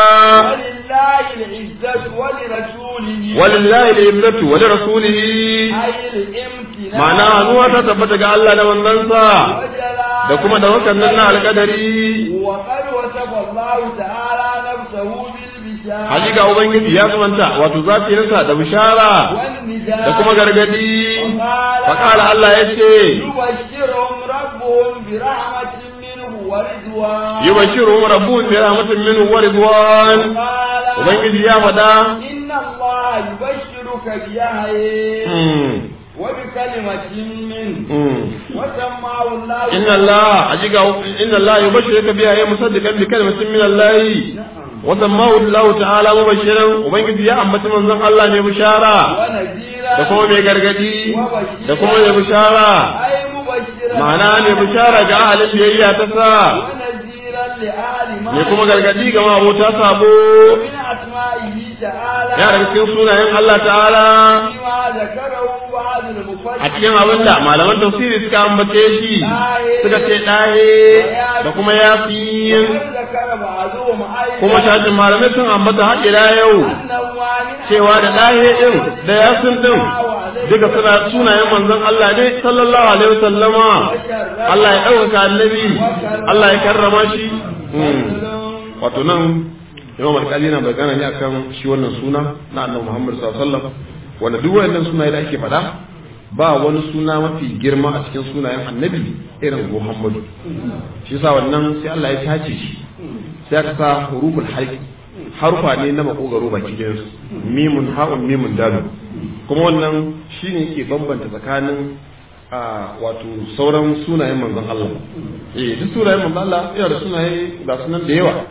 ولله العزة ولرسوله walillahi al-izzatu wa li rasulihi أي الامتنان ma'ana hannuwa ta tabbata ga Allah da manzansa وجلال da kuma da wakan nan na alƙadari وقد وصف الله تعالى نفسه بالبشارة بالبشارة hakika ubangiji ya zamanta wato zafiyarsa da bishara والنداء da kuma gargadi وقال faƙala Allah ya ce يبشرهم ربهم برحمة منه ورضوان yubashiruhum rabbuhum bi rahmatin minhu wa ridwan قال ubangiji ya faɗa إن الله يبشرك بيحيى mm, وبكلمة منه mm. وسماه الله inna Allah hakika inna Allah yubashiruka biha ya musaddiqan bi kalimatin min Allah wa sammahu Allah ta'ala mubashiran ubangiji ya ambaci manzon Allah ne bishara ونذيرا da kuma mai gargadi da kuma mai bishara أي مبشرا ma'ana mai bishara ga ahalin biyayya ta sa ونذيرا لأهل ما mai kuma gargadi ga mabota sabo من أسمائه تعالى ya daga cikin sunayen Allah ta'ala فيما ذكره بعض المفسرين a cikin abin da malaman tafsiri suka ambace shi suka ce ɗahe da kuma yasin وقد ذكر بعضهم أيضا kuma shafin malamai sun ambata har ila yau أنه من cewa da ɗahe ɗin da yasin ɗin duka suna sunayen manzon Allah ne sallallahu alaihi wasallama Allah ya ɗaukaka annabi Allah ya karrama shi Hmm. wato nan imam alƙali na magana ne akan shi wannan suna na annabi Muhammad sallallahu alaihi wasallam wanda duk wayannan sunaye da ake faɗa ba wani suna mafi girma a cikin sunayen annabi irin Muhammadu shi yasa wannan sai Allah ya tace shi sai aka sa huruful halqi harufa ne na makogaro baki ɗayan su mimun ha'un mimun dalun kuma wannan shine ke bambanta tsakanin a wato sauran sunayen manzon Allah eh duk sunayen manzon Allah yana da sunaye da sunan da yawa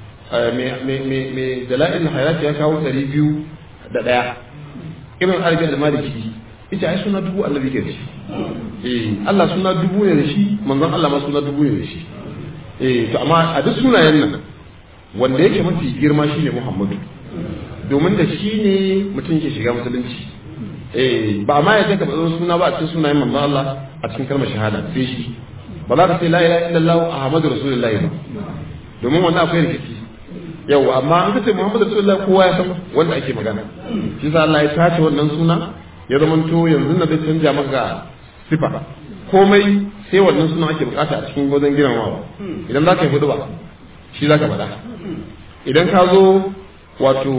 mai dala'il hayati ya kawo ɗari biyu da ɗaya ibn arabi al-maliki ita ai suna dubu annabi ke da shi eh Allah suna dubu ne da shi manzon Allah ma suna dubu ne da shi eh to amma a duk sunayen nan wanda yake mafi girma shine Muhammadu domin da shi ne mutum ke shiga musulunci eh ba ma ya ka bazan suna ba a cikin sunayen manzon Allah a cikin kalmar shahada sai shi ba za ka ce la ilaha illallah ahmadu rasulullahi ba domin wannan akwai rikici yau amma an kace Muhammadu Rasulullah kowa ya san wanda ake magana shi sa Allah ya tace wannan suna ya zamanto yanzu na zai canja maka sifa komai sai wannan suna ake bukata a cikin wajen girmamawa idan za ka yi hudu ba shi za ka faɗa idan ka zo wato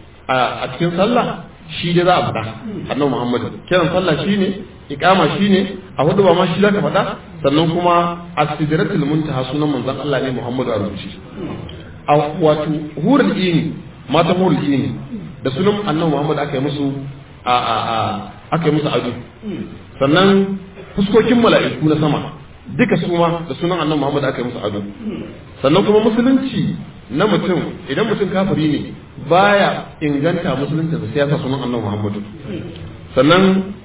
a cikin sallah shi dai za a faɗa annabi Muhammadu kiran sallah shine iqama shine a hudu ba ma shi za ka faɗa sannan kuma as-sidratul muntaha sunan manzon Allah ne Muhammadu a rubuce a wato hurul ini mata hurul ini da sunan annabi Muhammad aka yi musu a a a aka yi musu ado sannan fuskokin mala'iku na sama duka su ma da sunan annabi Muhammad aka yi musu ado sannan kuma musulunci na mutum idan mutum kafiri ne baya inganta musulunci da siyasa sunan annabi Muhammad sannan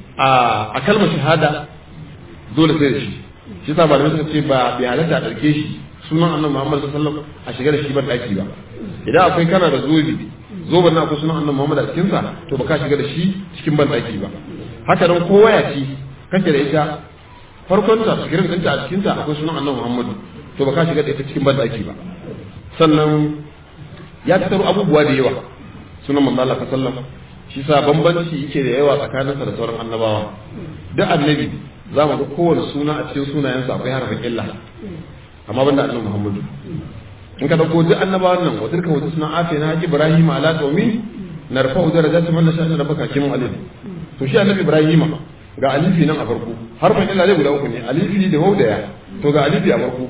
a kalmar shahada dole sai da shi shi sa malamai suka ce ba bai halatta a ɗauke shi sunan annabi Muhammad sallallahu alaihi wasallam a shiga da shi ban daki ba idan akwai kana da zobe zoben na akwai sunan annabi Muhammad a cikin sa to baka shiga da shi cikin ban daki ba haka nan kowa ya ci kake da ita farkon ta sigirin ɗinta a cikin ta akwai sunan annabi Muhammad to baka shiga da ita cikin ban daki ba sannan ya tattaro abubuwa da yawa sunan manzo Allah sallallahu alaihi wasallam shi sa bambanci yake da yawa tsakaninsa da sauran annabawa duk annabi za mu ga kowane suna a cikin sunayensa akwai harafin illa amma banda annabi Muhammadu in ka dauko duk annabawan nan wa tilka wata suna afe na Ibrahim ala qaumi narfa'u darajati man nasha da baka kimun alif to shi annabi Ibrahim ga alifi nan a farko harfin illa zai guda uku ne alifi da wau da ya to ga alifi a farko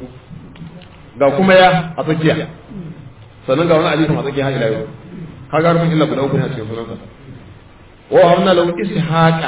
ga kuma ya a tsakiya sannan ga wani alifin a tsakiya har ila yau kaga harfin illa guda uku ne a cikin sunansa wa hamna lahu ishaqa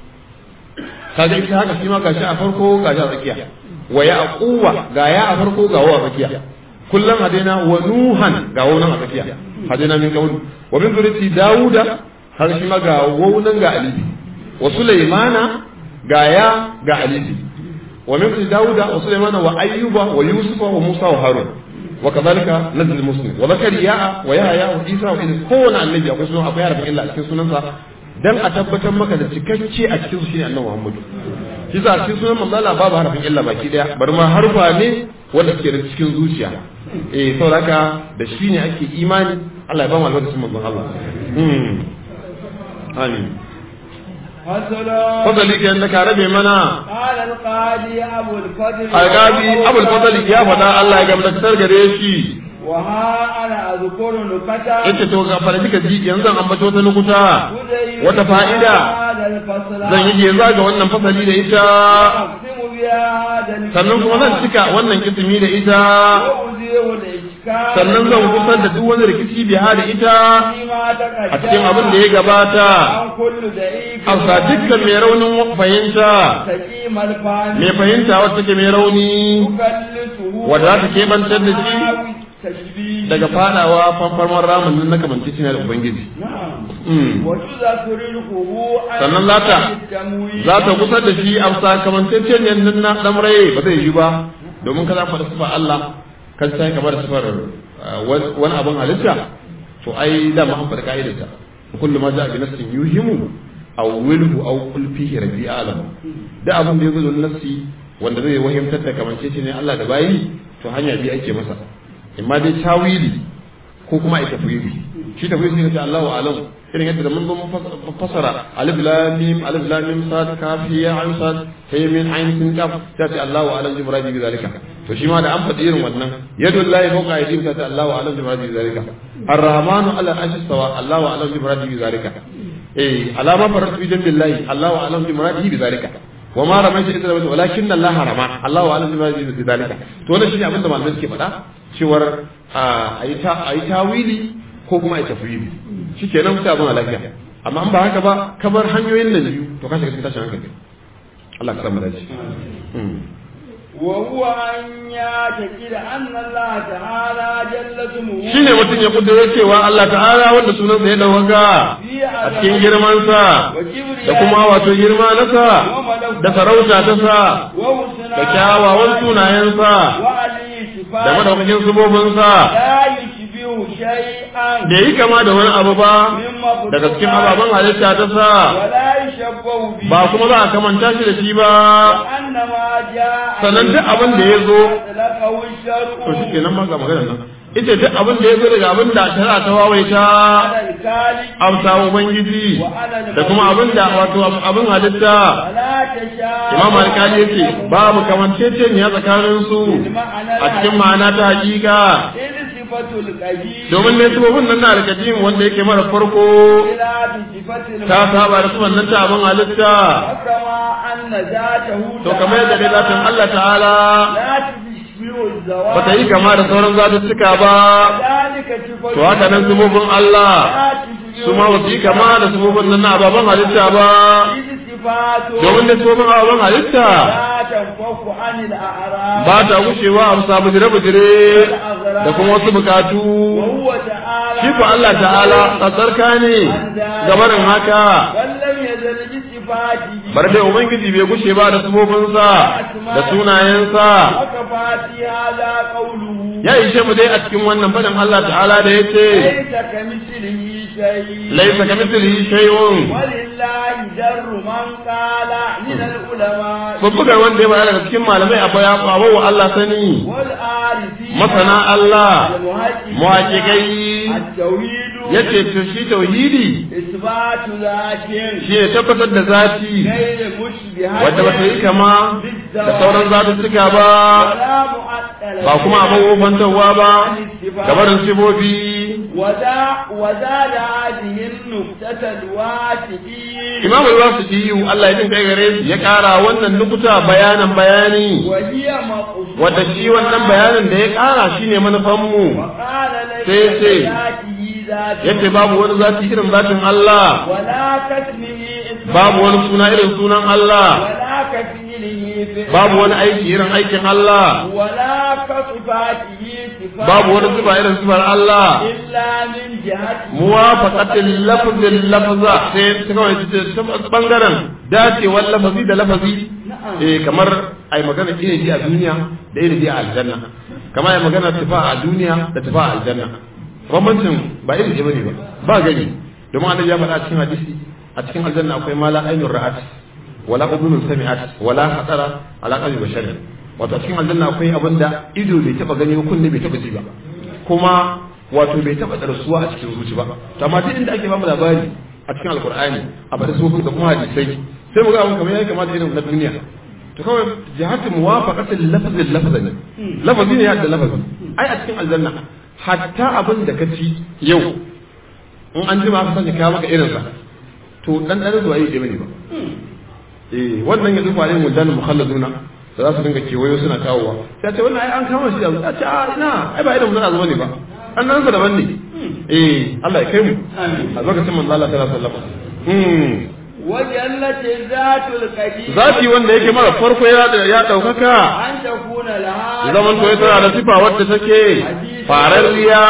kaga ishaqa shi ma gashi a farko gashi a tsakiya wa yaquwa ga ya a farko ga wa a tsakiya kullum hadaina wa nuhan ga wannan a tsakiya hadaina min qawl wa min zuriyati dauda har shi ma ga waunan ga alibi wa sulaimana ga ya ga alibi wa min zuriyati dauda wa sulaimana wa ayyuba wa yusufa wa musa wa harun wa kadhalika nazil muslim wa zakariya wa yahya wa isa wa idris kowane annabi akwai sunan akwai harafin illa a cikin sunansa dan a tabbatar maka da cikakke a cikin su shine annabi muhammadu shi sa cikin sunan manzo Allah babu harafin illa baki daya bar ma harfa ne wanda suke da cikin zuciya eh saboda da shi ne ake imani Allah ya ba mu albarkacin manzon Allah hmm amin fadali ke da ka rabe mana قال القاضي أبو الفضل alqabi abul fadli ya faɗa Allah ya gamdaktar gare shi وها أنا أذكر نكتا yace to ga fara kika ji yanzu an ambato ta nukuta wata fa'ida هذا الفصل zan yi geza ga wannan fasali da ita أقسم بها هذا الكتاب sannan kuma zan cika wannan ismi da ita وأزيل الإشكال sannan zan kusar da duk wani rikici biha da ita فيما تقدم a cikin abin da ya gabata عن كل ضعيف a dukkan mai raunin fahimta سقيم الفهم mai fahimta wacce take mai rauni تكلسه wadda za ta kebantar da shi تشبيه daga fadawa fanfarman ramin nan na kamanci shi da ubangiji نعم Mm. وتذكر الخبوء sannan za ta التمويل za ta kusa da shi a sakamantaccen yannan na dan rai ba zai yi ba domin ka za faɗa sifar Allah ka sai ka bar sifar uh, wani abin halitta to ai da ma an faɗa ka'idarta kullu ma ja'a bi nafsin yuhimu aw wilhu aw qul fihi rabbi alam da abin da yazo da nafsi wanda zai wahimtar da kamancece ne Allah da bayi to hanya bi ake masa imma dai tawili ko kuma ai tafwidi shi tafwidi ne ta Allahu alam irin yadda da mun zo mun fasara alif lam mim alif lam mim sad kaf ya ayn sad hay min ayn sin kaf ta ce Allahu alam bi muradi bi zalika to shi ma da an faɗi irin wannan yadu llahi fawqa aydihim ta ce Allahu alam bi muradi bi zalika ar-rahmanu ala arshi sawa Allahu alam bi muradi bi zalika eh alama faratu bi jambillahi Allahu alam bi muradi bi zalika وما رميت إذا رميت ولكن الله رمى الله أعلم بما يريد ذلك to wannan shine abin da malamai suke faɗa cewar a yi tawili ko kuma a yi tafwili shikenan sai abin lafiya amma an ba haka ba kamar hanyoyin nan biyu to ka shiga cikin tashin hankali Allah ka samu dace وهو أن يعتقد أن الله تعالى جل اسمه shine mutum ya kudura cewa Allah ta'ala wanda sunansa ya dauka a cikin girmansa da kuma wato girma nasa da sarauta ta sa da kyawawan sunayensa da madaukakin subobinsa لا يشبه شيئا da yi kama da wani abu ba daga cikin ababen halitta ta sa ولا يشبه به ba kuma za a kamanta shi da shi ba وأنما جاء sannan duk abin da ya zo أطلقه الشرع to shi kenan ma ga magana nan ita duk abin da ya zo daga abin da tana ta wawaita على الكالي amsa ubangiji da kuma abin da wato abin halitta ولا تشاء imam alkali yace babu kamanceceniya tsakanin su a cikin ma'ana ta hakika إذ صفة القديم domin ne sabobin nan na alkadim wanda yake mara farko إلى بصفة ta saba da sunan nan ta abin halitta وكما أن ذاته to kamar yadda dai zatin Allah ta'ala لا تشبه الزواج ba ta yi kama da sauran zatuttuka ba ذلك صفة to haka nan sabobin Allah لا تشبه su ma ba su yi kama da sabobin nan na ababen halitta ba إذ صفاته domin da sabobin ababen halitta لا تنفك عن الأعراض ba ta gushewa a bisa bujire-bujire da kuma wasu bukatu وهو تعالى shi ko Allah ta'ala tsarka ne gabarin haka ولم يزل بصفاته bar dai ubangiji bai gushe ba da sabobinsa da sunayensa وكفى في هذا قوله ya ishe mu dai a cikin wannan fadin Allah ta'ala da yace ليس كمثله شيء laisa kamithlihi shay'un ولله در من قال من العلماء babbugar wanda ya bayar daga cikin malamai akwai ya bawo wa Allah sani والعارفين masana Allah والمحققين muhaqiqai التوحيد yace to shi tauhidi إثبات ذات shi ne tabbatar da zati غير مشبهة wadda ba ta yi kama da sauran zatuttuka ba ولا معطلة ba kuma abin wofantarwa ba gabarin sibobi وذا وزاد هذه النكتة الواسطين imamu al-wasidiyu Allah ya jin kai gare shi ya kara wannan nukuta bayanan bayani وهي مقصودة wadda shi wannan bayanin da ya kara shine manufan mu وقال sai ليس ce, ذاته ذات yace babu wani zati irin zatin Allah ولا كاسمه اسم babu wani suna irin sunan Allah ولا كفعله فعل babu wani aiki irin aikin Allah ولا كصفاته صفات babu wani sifa irin sifar Allah إلا من جهة muwafaqatil lafzil lafza sai ta kawai ta ta bangaren dacewar lafazi da lafazi eh kamar ai magana ilimi a duniya da ilimi a aljanna kamar ai magana tufa a duniya da tufa a aljanna bambancin ba ilimi bane ba ba gani domin annabi ya faɗa a cikin hadisi a cikin aljanna akwai mala ainur ra'at wala udunun sami'at wala hatara ala qalbi bashar wato a cikin aljanna akwai abinda ido bai taba gani ba kunne bai taba ji ba kuma wato bai taba darsuwa a cikin zuci ba to amma duk inda ake bamu labari a cikin alkur'ani a bada sufin da kuma hadisai sai mu ga abin kamar ya kamata irin na duniya to kawai jihatu muwafaqatil lafzil lafzan lafazi ne ya da lafazi ai a cikin aljanna hatta abin da ka ci yau in an jima aka sanya kawo maka irinsa to dan dan zuwa yi bane ba eh wannan yanzu ba ne mudan mukhalladuna da za su dinga kewayo suna kawowa sai ce wannan ai an kama shi da ce a ina ai ba irin mun zuwa ne ba an nan sa daban ne eh Allah ya kai mu a lokacin manzo Allah sallallahu alaihi wasallam وجلت الذات القديمة zati wanda yake mara farko ya ya daukaka أن تكون لها zaman to ya tana da sifa wadda take fararriya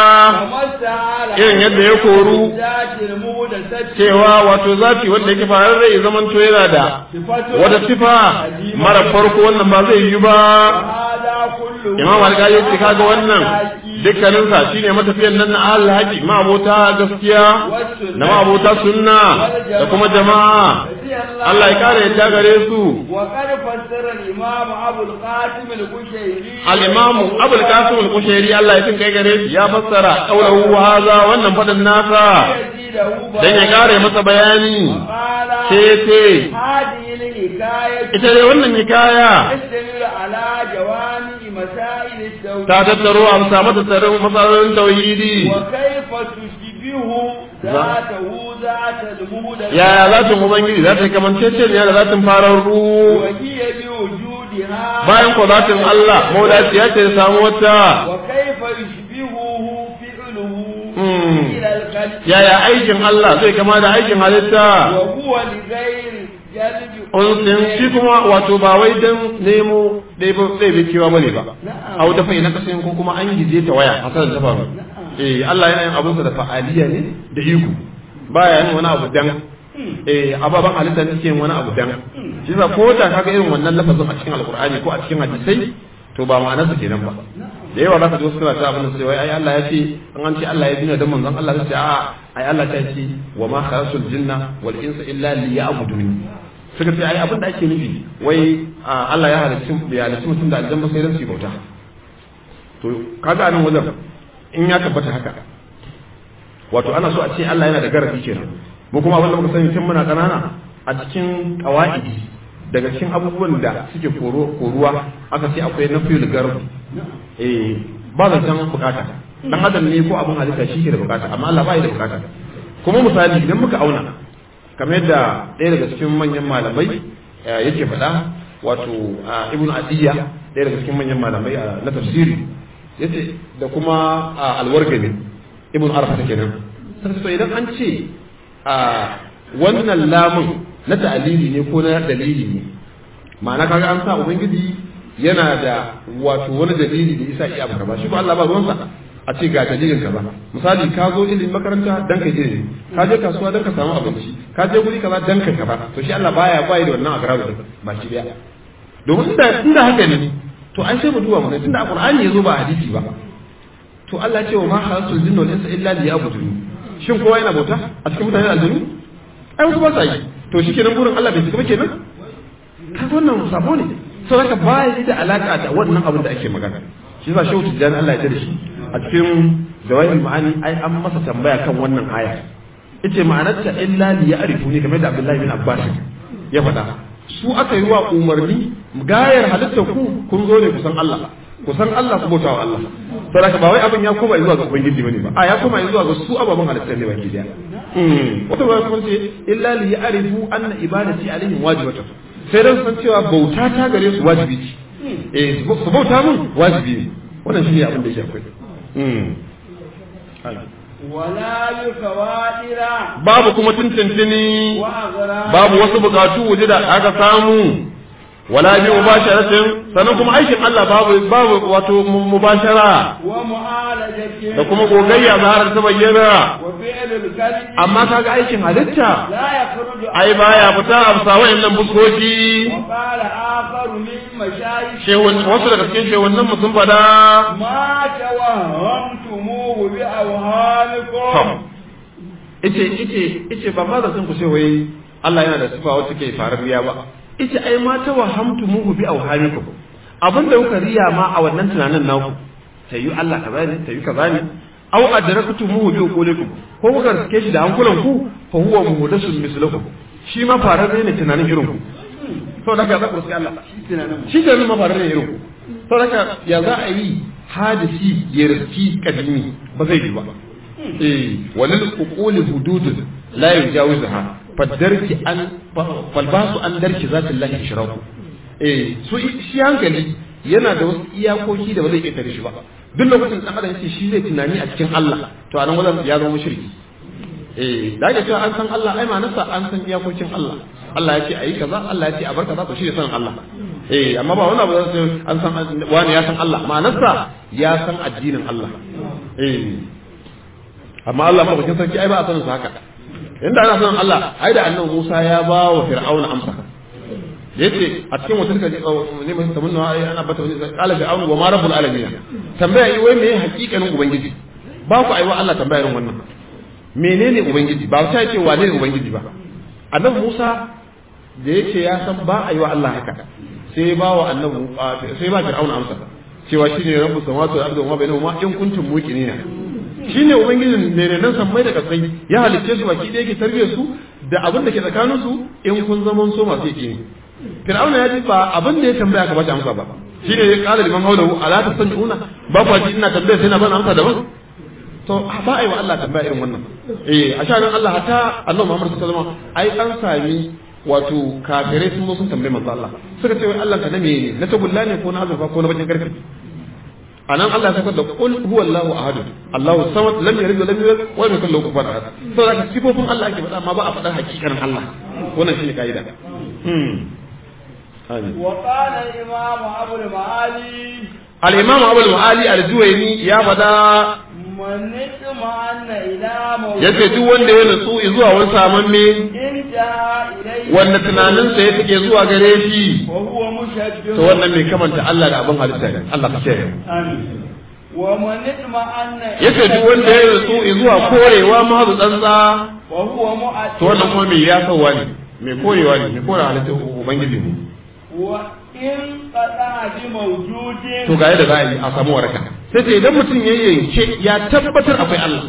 irin yadda ya koru ذات المودة cewa wato zati wanda yake fararre ya zaman to yana da wata sifa mara farko wannan ba zai yi ba هذا كله imam alƙali ya ce kaga wannan dukkanin sa shine matafiyan nan na ahlul haji ma abota gaskiya na ma abota sunna da kuma jama'a Allah ya kare yadda gare su وقد فسر الإمام أبو القاسم القشيري al-imam abul qasim al-kushairi Allah ya tin kai gare shi ya fassara qawluhu hadha wannan fadin nasa يزيده dan ya kare masa bayani قال sai ce هذه الحكاية ita dai wannan hikaya تشتمل على جوامع مسائل التوحيد ta tattaro a samu tattarin matsalolin tauhidi وكيف تشبه ذاته ذات المهدى yaya zatin ubangiji za ta yi kamanceceniya da zatin fararru وهي بوجودها bayan ko zatin Allah maudaciya ce da samu wata وكيف يشبهه فعله مم. إلى القلب yaya aikin Allah zai kama da aikin halitta وهو لغير جلب unsin shi kuma wato ba wai dan nemo ɗaya bai kewa bane ba نعم au dafa na kasan ko kuma an gije ta waya hasalan ta faru eh Allah yana yin abinsa da fa'aliya ne da iko baya yin wani abu dan eh ababan halitta ne suke yin wani abu dan shi yasa ko da kaga irin wannan lafazin a cikin alqur'ani ko a cikin hadisai to ba ma'anar sa kenan ba da yawa zaka ji wasu suna ta abin da sai ai Allah ya ce an an ce Allah ya dina da manzon Allah sai a ai Allah ta ce wa ma khalasul jinna wal insa illa liya'buduni suka ce ai abin da ake nufi wai a, Allah ya halicci ya halicci mutum da aljanna sai dan su yi bauta to kaga anan wajen in ya tabbata haka wato ana so a ce Allah yana da garafi kenan mu kuma abin da muka sani tun muna kanana a cikin qawaidi daga cikin abubuwan da suke koro koruwa aka ce akwai nafiyul garb eh ba zan san bukata dan adam ne ko abin halitta shi ke da bukata amma Allah ba ya da bukata kuma misali idan muka auna kamar yadda ɗaya daga cikin manyan malamai eh, yake faɗa wato ah, ibnu adiyya ɗaya daga cikin manyan malamai ah, na tafsiri yace da kuma ah, alwargani ibnu arfa kenan sai to idan an ce a wannan lamun na ta'alili ne ko na dalili ne ma'ana kaga an sa ubangiji yana da wato wani dalili da isa iya abu ba shi ko Allah ba ruwansa a ce ga dalilin kaza misali ka zo ilimin makaranta dan ka ilimi ka je kasuwa dan ka samu abinci ka je guri kaza dan ka kaza to shi Allah baya bai da wannan agrabu din ba shi daya domin inda inda haka ne to ai sai mu duba mu ga tunda alqur'ani yazo ba hadisi ba to Allah ya ce wa ma khalasul jinna wal insa illa liya'budun shin kowa yana bauta a cikin mutane aljanu ai wasu ba sa yi to shi kenan burin Allah bai cika ba kenan ka wannan sabo ne sau haka ba ya da alaka da wannan abin da ake magana shi yasa shehu tijjani Allah ya tare shi a cikin jawahir ma'ani ai an masa tambaya kan wannan aya yace ma'anarta illa li ya'rifuni kamar da Abdullahi bin Abbas ya faɗa su aka yi wa umarni gayar halitta ku kun zo ne kusan Allah kusan Allah ku bauta wa Allah saboda ba wai abin ya koma zuwa ga ubangiji bane ba a ya koma zuwa ga su ababen halitta ne baki daya wata ba kuma ce illa li ya'rifu anna ibadati alaihim wajibatu sai dan san cewa bauta ta gare su wajibi ce eh su bauta mun wajibi ne wannan shi ne abin da yake akwai wala yukawadira babu kuma tuntuntuni wa azra babu wasu bukatu waje da aka samu wala bi mubasharatin sannan kuma aikin Allah babu babu wato mu- mubashara wa mu'alajatin da kuma gogayya zaharar ta bayyana wa fi'lul kalbi amma kaga aikin halitta la yakhruju ai baya fita a bisa wayannan buskoki wa qala akharu min mashayikh shehun wasu daga cikin shehunan mu sun fada ma tawahhamtumuhu bi awhamikum ice ice ice ba ma sun ku ce wai Allah yana da sifa wacce ke farariya ba ice ai ma ta wahamtu muhu bi awhamikum abinda kuka riya ma a wannan tunanin naku tayi Allah kaza ne tayi kaza ne aw adraktu muhu bi uqulikum ko kuka riske shi da hankulan ku fa huwa muhdasun mislukum shi ma fararre ne tunanin irin ku to daga za ku riske Allah shi tunanin ma fararre ne irin ku to daga ya za a yi hadisi ya riski kadimi ba zai yi ba eh walil uquli hudud la yujawizuha fadarki an falbasu an darki zatillahi ishraku eh su shi hankali yana da wasu iyakoki da ba zai ƙetare shi ba duk lokacin da adam ce shi zai tunani a cikin Allah to anan wajen ya zama mushriki eh da ake cewa an san Allah ai ma'anarsa an san iyakokin Allah Allah ya ce ayi kaza Allah ya ce a bar kaza to shi ne san Allah eh amma ba wani abu da sai an san wani ya san Allah ma'anarsa ya san addinin Allah eh amma Allah ba bakin sarki ai ba a sanin sa haka inda ana sanin Allah ai da annabi Musa ya ba wa Fir'auna amsa yace a cikin wata kaji ne mai tamunna ai ana bata wani qala fir'aun wa ma rabbul alamin tambaya yi wai me hakikanin ubangiji ba ku aiwa Allah tambaya irin wannan menene ubangiji ba ta ce wane ne ubangiji ba annabi Musa da yace ya san ba aiwa Allah haka sai ba wa annabi sai ba fir'aun amsa cewa shine rabbus samawati wal ardi wa ma bainahuma in kuntum muqinina shine ubangijin ne nan sammai da kasai ya halicce su baki da yake tarbiyyar su da abin da ke tsakanin su in kun zaman so masu yake ne fir'auna ya ji ba abin da ya tambaya ka bashi amsa ba shine ya kala liman haulahu ala tasanjuna ba ku ji ina tambaya sai na ban amsa daban to ba ai wa Allah tambaya irin wannan eh a shanin Allah hatta annabi Muhammad sallallahu alaihi wasallam ai an sami wato kafirai sun zo sun tambaye manzo Allah suka ce wai Allah ka na mene na tagulla ne ko na azurfa ko na bakin karfi anan Allah ya saka da qul huwallahu ahad Allahu samad lam yalid wa lam yulad wa lam yakul lahu kufuwan ahad to da sifofin Allah ake faɗa amma ba a faɗar hakikanin Allah wannan shine kaida hmm amin وقال الإمام أبو المعالي al-imam Abu al-Mu'ali al-Juwayni ya faɗa من اطمأن إلى yace duk wanda ya nutsu zuwa wani samamme انتهى إليه wanda tunaninsa ya take zuwa gare shi وهو مشبه to wannan mai kamanta Allah da abin halitta ne Allah ka kiyaye آمين. ومن اطمأن yace duk wanda ya nutsu zuwa korewa mahazu tsantsa وهو مؤثر to wannan kuma mai yasawa ne mai korewa ne mai kore halitta ubangiji ne وإن قطع بموجود to ga yadda za a yi a samu waraka sai ce idan mutum ya yanke ya tabbatar akwai Allah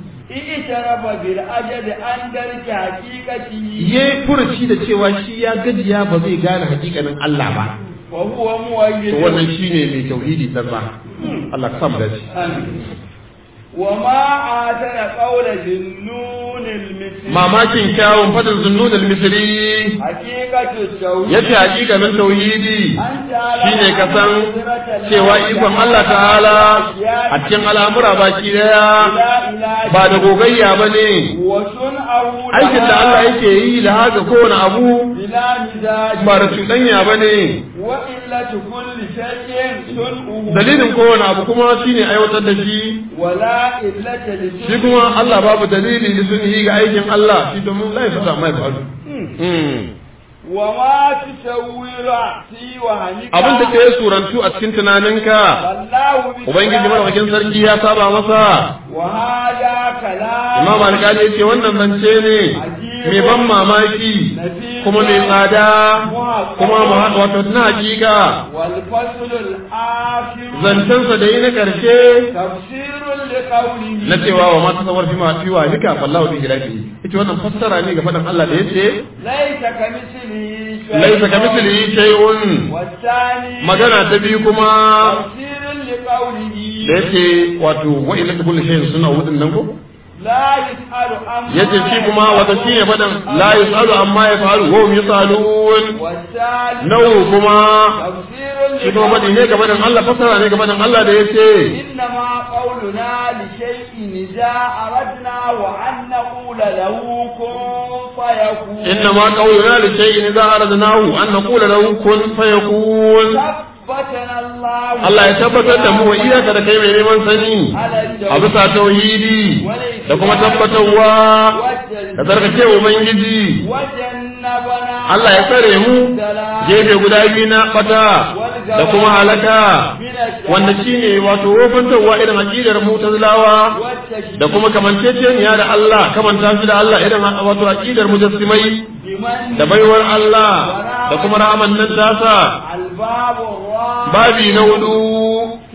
اعترف بالأجد عن درك حقيقته ya yi furuci da cewa shi ya gajiya ba zai gane hakikanin Allah ba وهو to مؤيد wannan shine mai tauhidi tsantsa Allah ka samu dace آمين. وما آتنا قول ذنون المثل mamakin kyawun fadin zunnun al-misri حقيقة التوحيد yace hakikanin tauhidi أنت على shine ka san قدرة cewa الله ikon Allah ta'ala a cikin al'amura baki daya لا إله ba da gogayya ba ne وصنعه aikin da Allah yake yi da haka kowane abu بلا مزاج ba da cuɗanya ba ne وإلة كل شيء صنعه dalilin kowane abu kuma shine aiwatar da shi ولا إلة shi لصنعه kuma Allah babu dalili da sun yi ga aikin Allah shi domin lai fata mai faru وما تسوي رأسي وهنيك abin da ke surantu a cikin tunaninka والله ubangiji madaukakin sarki ya saba masa وهذا كلام imam alƙali ya ce wannan zance ne mai ban mamaki kuma mai tsada kuma ma- wato na hakika والفصل الآخر zancensa da yi na ƙarshe تفسير لقوله na cewa wa mata sawar fi ma fi wa nika fallahu bi hilafi ita wannan fassara ne ga faɗin Allah da yace ليس كمثله شيء laisa kamithlihi shay'un والثاني magana ta biyu kuma تفسير لقوله da yace wato wa ila kulli shay'in suna wudin nan ko لا يسأل عما yace shi kuma wata shi ne faɗin la yusalu amma yafalu wa hum yusalun والثالث nau kuma تفسير shi kuma faɗi ne ga faɗin Allah fassara ne ga faɗin Allah da yace إنما قولنا لشيء إذا أردنا وأن نقول له كن فيكون إنما قولنا لشيء إذا أردناه أن نقول له كن فيكون ثبتنا الله Allah ya tabbatar da mu wa iyaka da kai mai neman sani على a bisa tauhidi da kuma tabbatarwa da tsarkake Ubangiji وجنبنا Allah ya tsare mu gefe guda biyu na bata da kuma halaka wanda shine wato wofantarwa irin aqidar mutazilawa da kuma kamanceceniya da Allah kamanta shi da Allah irin wato aqidar mujassimai بمن da baiwar Allah da kuma rahaman nan tasa الباب الرابع babi na hudu فيما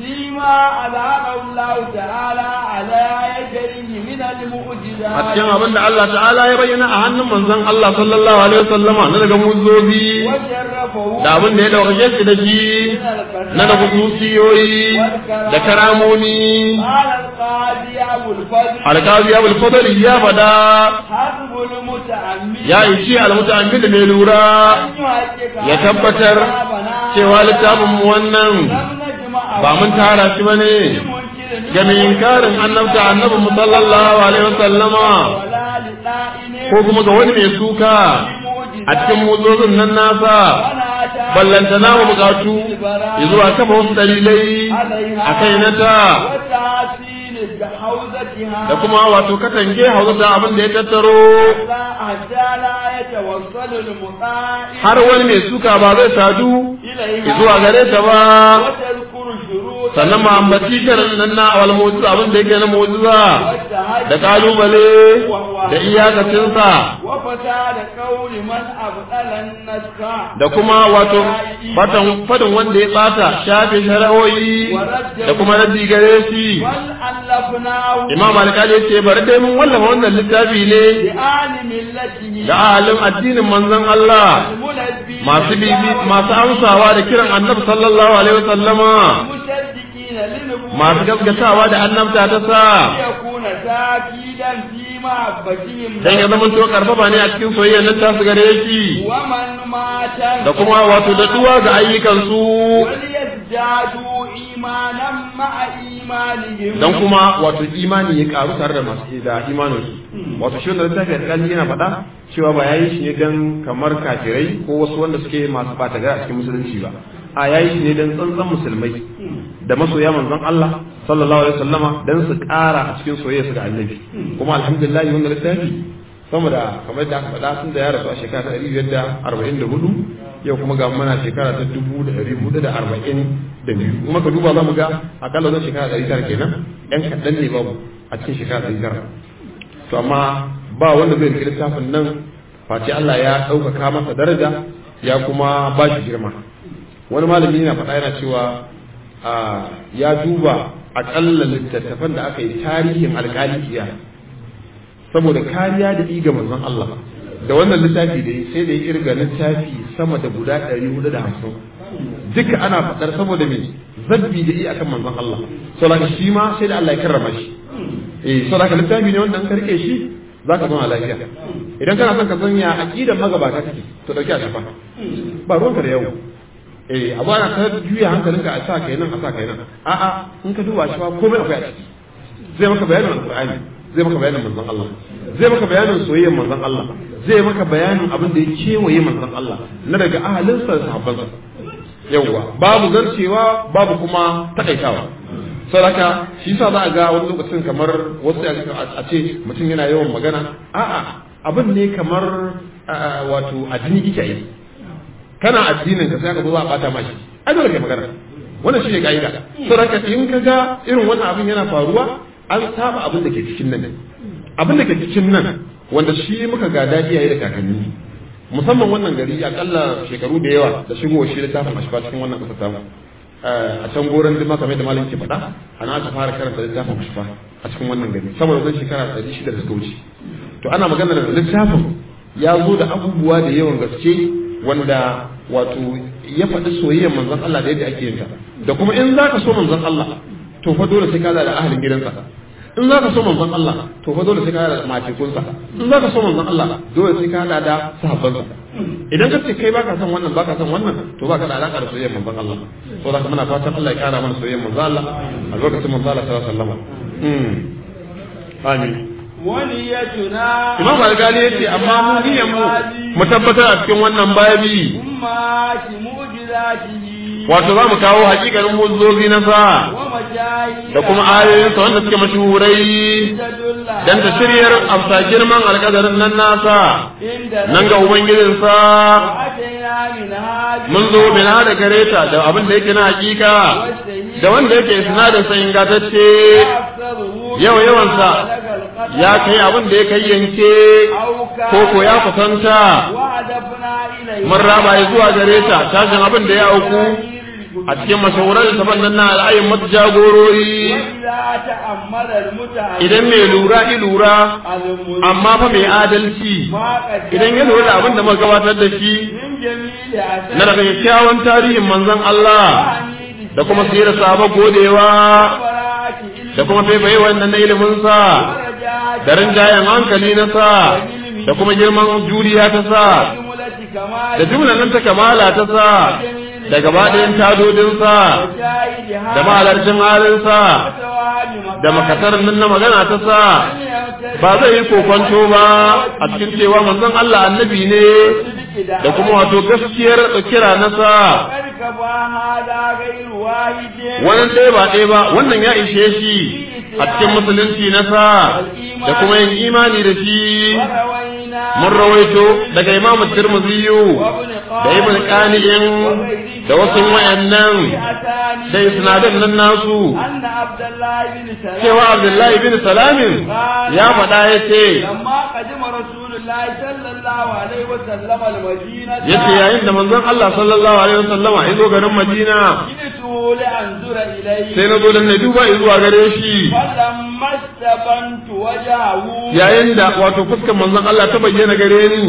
فيما أظهره الله تعالى على يديه من a المعجزات cikin abin da Allah ta'ala ya bayyana a hannun manzon Allah sallallahu alaihi wasallama na daga muzobi وشرفه da abin da ya dauke shi da shi na da kususiyoyi da karamomi قال القاضي أبو الفضل alkazi abul fadl ya fada حسب المتعمد ya ishi almuta'ammid mai lura أن يحقق ya tabbatar cewa littafin mu wannan لم نجمع ba mun tara shi bane ga mai inkarin annabta annabi mu sallallahu alaihi wasallama ولا لطائن ko kuma ga wani mai suka a cikin muzozin nan nasa ballantana mu bukatu ya zuwa kafa wasu dalilai a kai na ta وتعسيل بحوزتها da kuma wato katange hauzata abin da ya tattaro حتى لا يتوصل المطاع har wani mai suka ba zai sadu إليها zuwa gare ta ba وتذكر شروط sannan ma ambaci karin nan na awal mu'jiza abin da yake na mu'jiza والتهجد da kalubale da iyakacinsa وفساد قول من أبطل النسخ da kuma wato fatan fadin wanda ya bata shafe shari'o'i da kuma raddi gare shi بل ألفناه imam alkali ya ce bari dai mun wallafa wannan littafi ne لآل ملته da ahalin addinin manzon Allah الملبي masu bibi masu amsawa da kiran annabi sallallahu alaihi wasallama المصدقين لنبوة masu gaskatawa da annabta ta sa يكون تأكيدا في محبتهم dan ya zama to karfafa ne a cikin soyayya nan ta su gare shi ومن مات da kuma wato da duwa ga ayyukan su وليزدادوا إيمانا مع إيمانهم dan kuma wato imani ya karu tare da masu da imanin su wato shi wannan littafi alƙali yana faɗa cewa ba yayi shi ne dan kamar kafirai ko wasu wanda suke masu bata gari a cikin musulunci ba a yayi shi ne dan tsantsan musulmai da masoya manzon Allah sallallahu alaihi wasallama dan su ƙara a cikin soyayya su ga annabi kuma alhamdulillah wannan littafi sama da kamar da aka faɗa sun da ya rasu a shekara ta ɗari biyar da arba'in da hudu yau kuma ga mana shekara ta dubu da ɗari hudu da arba'in da biyu kuma ka duba za mu ga akalla zan shekara ɗari tara kenan yan kaɗan ne babu a cikin shekara ɗari tara to amma ba wanda zai riƙe littafin nan face Allah ya ɗaukaka masa daraja ya kuma ba shi girma wani malami yana faɗa yana cewa ya duba aƙalla littattafan da aka yi tarihin alƙalikiya saboda kariya da iga manzon Allah da wannan littafi da sai da ya kirga littafi sama da guda 450 duka ana faɗar saboda me zabbi da iya akan manzon Allah saboda shi ma sai da Allah ya karrama shi eh saboda littafi ne wanda an karke shi zaka zama lafiya idan kana son ka san ya aqidar magabata take to dauki a shafa ba ruwanka da yau eh abu ana ta juya hankalinka a sa kai nan a sa kai nan a'a in ka duba shi fa komai akwai a ciki zai maka bayanin alqur'ani zai maka bayanin manzon Allah zai maka bayanin soyayyar manzon Allah zai maka bayanin abin da ya kewaye manzon Allah na daga ahalinsa da sahabbansa yawwa babu zarcewa babu kuma takaitawa saboda shi yasa za a ga wani lokacin kamar wasu a ce mutum yana yawan magana a'a abin ne kamar wato addini kike yi kana addinin ka sai ka zo a bata mashi ai dole kai magana wannan shine kaida saboda in ka ga irin wannan abin yana faruwa an saba abin da ke cikin nan abin da ke cikin nan wanda shi muka gada iyaye da kakanni musamman wannan gari akalla shekaru da yawa da shigo shi littafin ashfa cikin wannan kasa tamu a can goron dima kamar da malam ke faɗa ana aka fara karanta littafin ashfa a cikin wannan gari saboda zan shekara ɗari shida da suka wuce to ana magana da littafin ya zo da abubuwa da yawan gaske wanda wato ya faɗi soyayyar manzon Allah da yadda ake yin ta da kuma in zaka so manzon Allah to fa dole sai ka da ahalin gidansa in za ka so manzon Allah to fa dole sai ka da matekunsa in za ka so manzon Allah dole sai ka da da sahabbansa idan ka ce kai baka son wannan baka son wannan to baka da alaka da soyayyar manzon Allah to da muna fatan Allah ya kara mana soyayyar manzon Allah a lokacin manzon Allah sallallahu alaihi wasallam amin وليتنا Imam Al-Ghali yace amma mu niyyar mu mu tabbatar a cikin wannan babi umma ki mujizatihi wato za mu kawo hakikanin muzozi na sa wa majayi da kuma ayoyinsa wanda suke mashuhurai dan ta shiryar amsa girman alƙadarin nan nasa nan ga ubangijinsa mun zo bina da gareta da abin da yake na hakika da wanda yake sinadin sa ingantacce yawa yawansa ya kai abin da ya kai yanke ko ko ya kusanta mun raba ya zuwa gare ta tashin abin da ya auku a cikin mashahuran littafan nan na al'ayin mata jagorori وإذا تأمل المتعلم idan mai lura i lura amma fa mai adalci idan ya lura da abin da muka gabatar da shi من جميل na daga kyakkyawan tarihin manzon Allah da kuma sirar sahaba godewa da kuma faifaye wannan na ilimin sa da rinjayen hankali na sa da kuma girman juriya ta sa da jumlan nan ta kamala ta sa da gaba ɗayan tadodin sa da mahalarcin halin sa da makasarar nan na magana ta sa ba zai yi kokonto ba a cikin cewa manzon Allah annabi ne da kuma wato gaskiyar kira na sa wannan ɗaya ba ɗaya ba wannan ya ishe shi a cikin musulunci na sa da kuma yin imani da shi mun rawaito daga imam tirmidhi da ibn qani'in da wasu wayannan da isnadan nan nasu cewa abdullahi bin salamin ya faɗa ya ce ya ce yayin da manzon Allah sallallahu alaihi wasallama ya zo garin Madina sai na zo dan na duba zuwa gare shi yayin da wato fuskar manzon Allah ta bayyana gare ni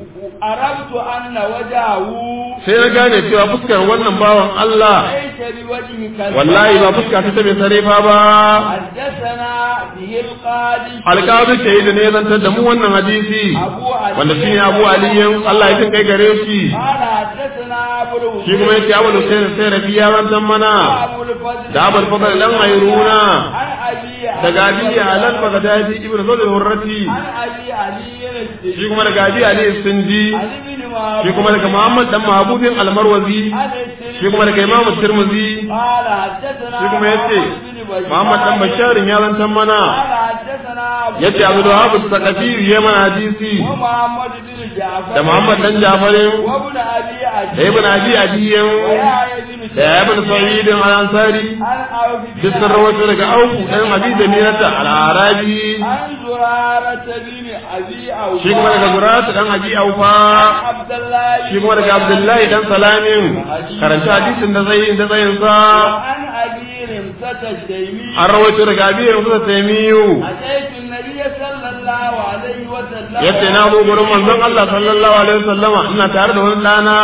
arabtu anna wajahu sai na gane cewa fuskar wannan bawan Allah laysa biwajhi kal wallahi ba fuska ta bai sarefa ba haddathana bihi alqadi alƙawar shahidu ne ya zantar da mu wannan hadisi wanda shi ne abu aliyin Allah ya kin kai gare shi قال حدثنا ابو الهدى shi kuma yace abu Hussein sai rafi ya zantar mana ابو الفضل da abul fadl dan ayruna عن ابي daga abi alal bagdadi ibnu zayd hurrati عن ابي علي السجي shi kuma daga abi ali sindi عن ابن وهب shi kuma daga muhammad dan mahabubin almarwazi عن السري shi kuma daga imam tirmidhi قال حدثنا shi kuma yace محمد بن بشار muhammad dan basharin ya zantar mana قال حدثنا عبد yace abu wahab saqafi ya mana hadisi ومحمد بن جعفر da muhammad dan jafarin وابن ابي عدي da ibn abi adiyan ويحيى بن da ibn sa'id al-ansari عن عوف بن duk sun rawaito daga auku dan abi da mirata al-arabi عن زرارة بن أبي أوفى shi kuma daga zuratu dan abi aufa عبد الله shi kuma daga abdullahi dan salamin karanta hadisin da zai da zayin sa عن أبي رمسة الشيمي an rawaito daga abi rasul taimiyu أتيت النبي صلى الله عليه وسلم yace na zo gurin manzon Allah sallallahu alaihi wasallama ina tare da wani dana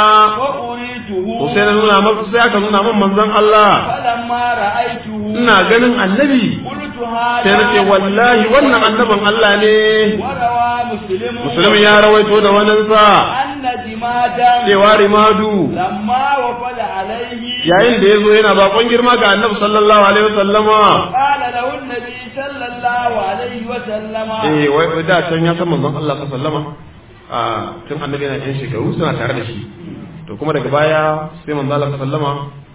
وأريته to sai na nuna masa sai aka nuna min manzon Allah فلما رأيته ina ganin annabi قلت sai na ce هذا wallahi wannan annabin Allah ne وروى مسلم musulmi ya rawaito da waninsa أن دمادا cewa rimadu لما وفد عليه yayin da ya zo yana bakon girma ga annabi sallallahu alaihi wasallama قال له النبي صلى الله عليه وسلم eh wai wai da can ya san manzon Allah sallallahu alaihi wasallama a tun annabi yana yan shekaru suna tare da shi to kuma daga baya sai manzon Allah sallallahu alaihi wasallama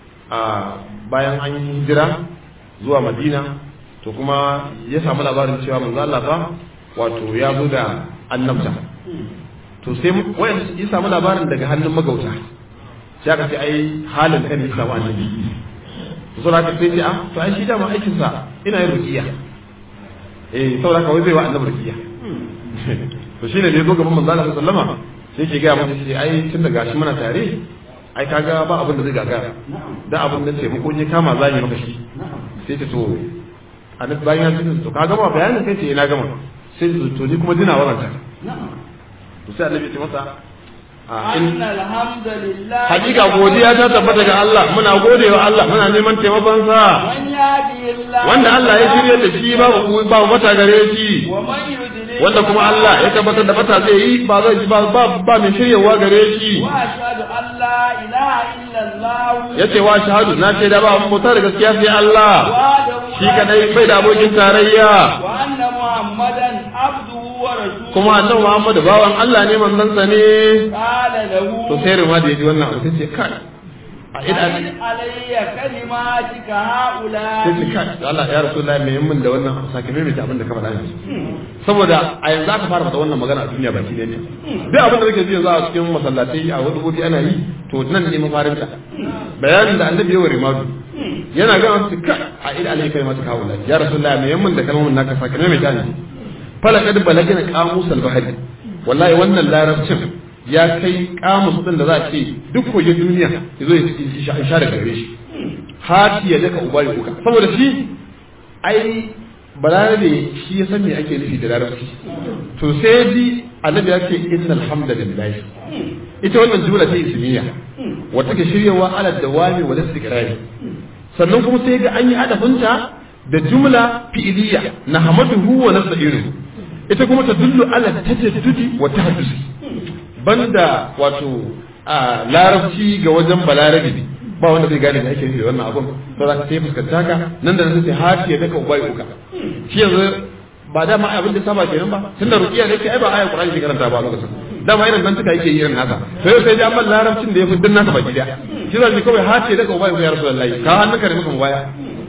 a bayan an yi hijira zuwa Madina to kuma ya samu labarin cewa manzon Allah fa wato ya zo da annabta to sai wayan ya samu labarin daga hannun magauta sai aka ce ai halin kan ya samu annabi to sai aka sai ce a to ai shi dama aikin sa ina yin ruqiya eh saboda kawai zai wa annabi ruqiya to shine da ya zo gaban manzo Allah sallama sai ke ga masa sai ai tun da gashi muna tare ai kaga ba abin da zai gagara da abin da taimako ne kama za yi maka shi sai ta to annabi bayan ya ce to ka gama bayanin kai ce ina gama sai to ni kuma dina waranta to sai annabi ya ce masa a in أن الحمد لله hakika godiya ta tabbata ga Allah muna godewa Allah muna neman taimakon sa من يهدي الله wanda Allah ya shirye da shi babu babu mata gare shi ومن يضلل wanda kuma Allah ya tabbatar da mata zai yi ba zai ba ba, ba mai shiryewa gare shi وأشهد أن لا إله إلا الله yace wa shahadu na ce da ba mu bauta da gaskiya sai Allah وحده shi kadai bai da abokin tarayya وأن محمدا عبده ورسوله kuma annabi Muhammad bawan Allah ne manzon sa ne قال له to sai rima da yaji wannan abu sai ce kai a idan أعن علي كلماتك sai هؤلاء ce kai Allah ya rasulullahi mai min da wannan abu sake mai abin da ka faɗa yanzu saboda a yanzu aka fara faɗa wannan magana a duniya baki ne duk abin da kake ji yanzu a cikin masallatai a wani gobe ana yi to nan ne mafarin ta bayanin da annabi ya wa rimadu yana ga wasu ka a ida alai kai mata kawo ya rasulullahi mai min da kalmomin naka sake mai ta ne fala kad balagina qamus al bahri wallahi wannan larabcin ya kai kamus din da za a ce duk kogin duniya ya zo ya sha daga gare shi hati ya daka uba ya kuka saboda shi ai balarabe shi ya san me ake nufi da larabci to sai ji annabi ya ce innal hamdalillah ita wannan jumla ta ismiya wata ke shiryawa ala dawami wa istiqrari sannan kuma sai ga an yi adafinta da jumla fi'iliya na hamaduhu wa nasta'inuhu ita kuma ta dullu ala tajaddudi wa tahaddusi banda wato a larabci ga wajen balarabi ba wanda zai gane da ake nufi da wannan abun to za ka sai fuskanta ka nan da nan sai hati ya daka ubai uka shi yanzu ba dama abin da saba kenan ba tunda ruqiya da yake ai ba ayat qur'ani ke karanta ba a lokacin dama irin nan tuka yake irin nasa to yau sai dai amma larabcin da ya fi din nasa baki daya shi zan ji kawai hati ya daka ubai uka ya rasulullahi ka hannunka ne muka baya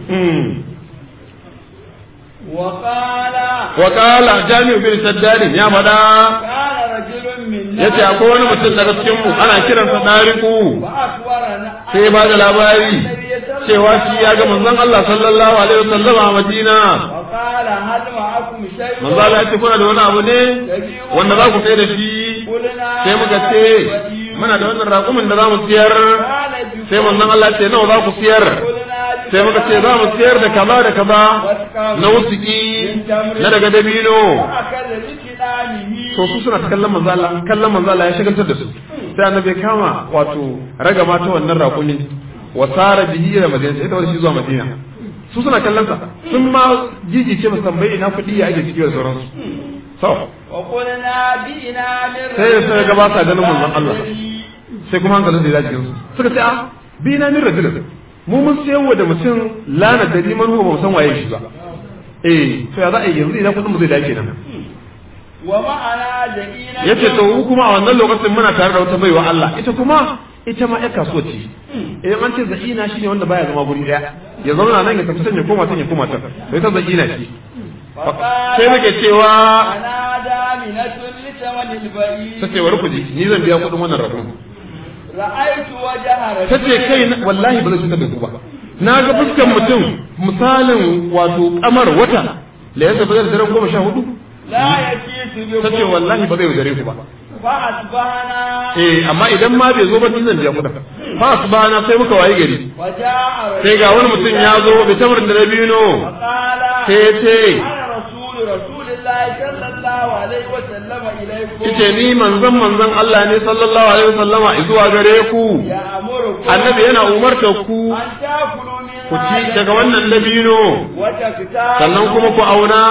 وقال وقال جامع بن شداد يا مدا قال رجل منا yace akwai wani mutum daga cikin mu ana kiransa dariku فأخبرنا sai ba da labari cewa shi ya ga manzon Allah sallallahu alaihi wasallam a Madina وقال هل معكم شيء manzo Allah ya ce kuna da wani abu ne wanda za ku sai da shi قلنا sai muka ce muna da wannan raƙumin da za mu siyar قال بكم sai manzon Allah ya ce nawa za ku siyar قلنا sai muka ce za mu siyar da kaza da kaza na wusuki na daga dabino فأكل بكلامه to su suna ta kallon manzo Allah kallon manzo Allah ya shagaltar da su sai annabi ya kama wato raga mata wannan raƙumi wa sara bihi ila madina sai da wani shi zuwa madina su suna kallon sa sun ma jijice ba tambayi ina kuɗi ya ake ciki da sauransu so وقلنا بئنا من sai da suka gabata ganin manzon Allah sai kuma hankalin da ya jikin su suka ce a bi na min rajulin mu mun sayarwa da mutum lana da liman huwa ba mu san waye shi ba eh to ya za a yi yanzu idan kuɗin mu zai dace nan ومعنا جئينا yace to mu kuma a wannan lokacin muna tare da wata baiwa Allah ita kuma ita ma ƴar kasuwa ce idan an ce za'ina shine wanda baya zama guri daya ya zauna nan ya tafi can ya koma can ya koma can to ita za'ina ce sai muke cewa أنا دامنة لثمن البعير ta ce bari ku ji ni zan biya kuɗin wannan rabon رأيت وجه ta ce رجل kai na- wallahi ba zai cutar da ku ba na ga fuskan mutum misalin wato kamar wata da ya tafi da daren goma sha hudu لا يكيس ta ce بكم wallahi ba zai yaudare ku ba فأصبحنا eh amma idan ma bai zo ba ni zan biya kuɗin fa su bana sai muka waye gari وجاء sai ga wani mutum ya zo bai tamarin da dabino وقال sai ya ce أنا رسول رسول الله صلى الله عليه وسلم إليكم yace ni manzon manzon Allah ne sallallahu alaihi wasallama zuwa gare ku يأمركم annabi yana umartar ku أن تأكلوا من ku ci daga wannan dabino وتكتابوا sannan kuma ku auna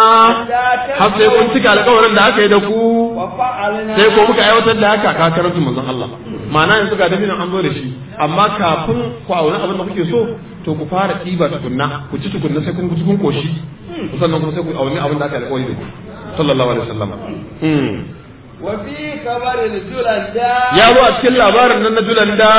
har sai kun cika alƙawarin da aka yi da ku وفعلنا sai ko muka aiwatar da haka ka karanta manzon Allah ma'ana yanzu ga dabinon an zo da shi amma kafin ku auna abin da kuke so to ku fara ɗiba tukunna ku ci tukunna sai kun ci kun koshi sannan kuma sai ku auni abin da aka yi alƙawari da ku sallallahu alaihi wasallam Hmm. وفي خبر الجلنداء ya zo a cikin labarin nan na julanda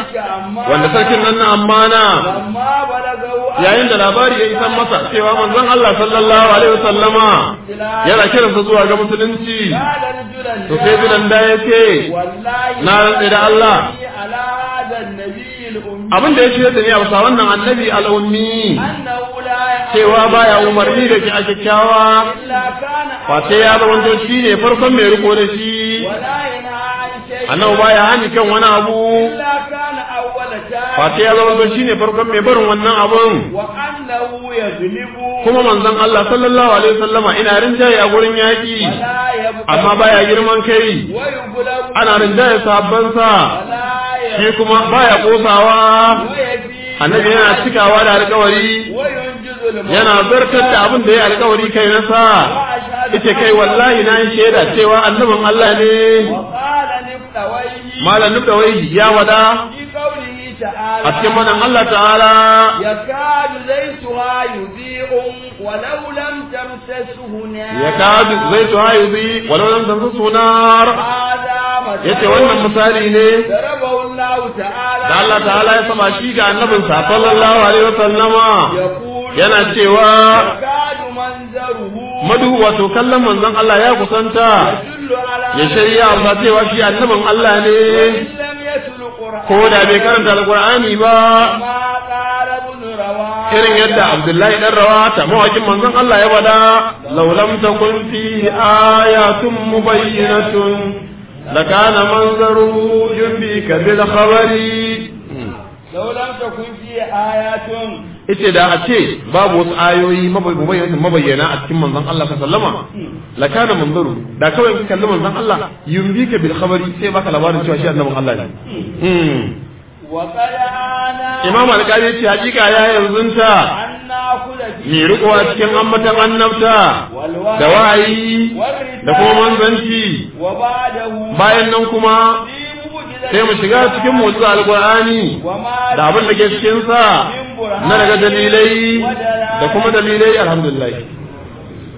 wanda sarkin nan na ammana لما بلغوا yayin da labari ya isan masa cewa manzon Allah sallallahu alaihi wasallama yana kiransa zuwa ga musulunci قال الجلنداء to sai julanda ya ce والله na rantse da Allah على هذا النبي الأمي abin da ya ce da ni a bisa wannan annabi al'ummi أنه لا cewa baya umarni da ki a kyakkyawa إلا كان face ya zama shi ne farkon mai riko da shi ولا ينهى عن شيء annabi baya hani kan wani abu إلا كان أول شيء face ya zama shi ne farkon mai barin wannan abun وأنه يغلب kuma manzon Allah sallallahu alaihi wasallama ina rinjaye a gurin yaki ولا يبقى amma baya girman kai ويغلب ana rinjaye sahabbansa ولا shi يبقى kuma baya kosawa ويبي annabi yana cikawa da alkawari وينجز الموت yana zartar da abin da ya alkawari kai nasa ita kai wallahi na yi shaida cewa annabin Allah ne وقال نبتويه malam da wai ya wada في قوله تعالى a cikin manan Allah ta'ala يكاد زيتها يضيء ولو لم تمسسه نار ya kadu zai tu hayu bi walau lam tansu sunar هذا مثل yace wannan misali ne ضربه الله تعالى da Allah ta'ala ya sama shi ga annabin sa sallallahu alaihi wasallama يقول yana cewa يكاد منظره madu wato kallon manzon Allah ya kusanta يدل على ya shari'a ba cewa shi annabin Allah ne إن لم يتل قرآن ko da bai karanta alqur'ani ba ما قال ابن رواحه irin yadda Abdullahi dan Rawata mawakin manzon Allah ya bada law lam takun fi ayatun mubayyinatun lakana manzaru yumbika bil khabari لو لم تكن فيه آيات ita da a ce babu wasu ayoyi mabayyana mabayyana a cikin manzon Allah sallama lakana manzaru da kawai ka kalli manzon Allah yumbika bil khabari sai baka labarin cewa shi annabin Allah ne Mm. وقد آنا Imam Al-Qadi ya ce hakika ya yanzunta أن نأكل ni فيه riko a cikin ambatan annabta da wahayi da kuma manzanci وبعده bayan nan kuma في معجزة sai mu shiga cikin motsi alqur'ani وما da abin da ke cikin sa na daga dalilai da kuma dalilai alhamdulillah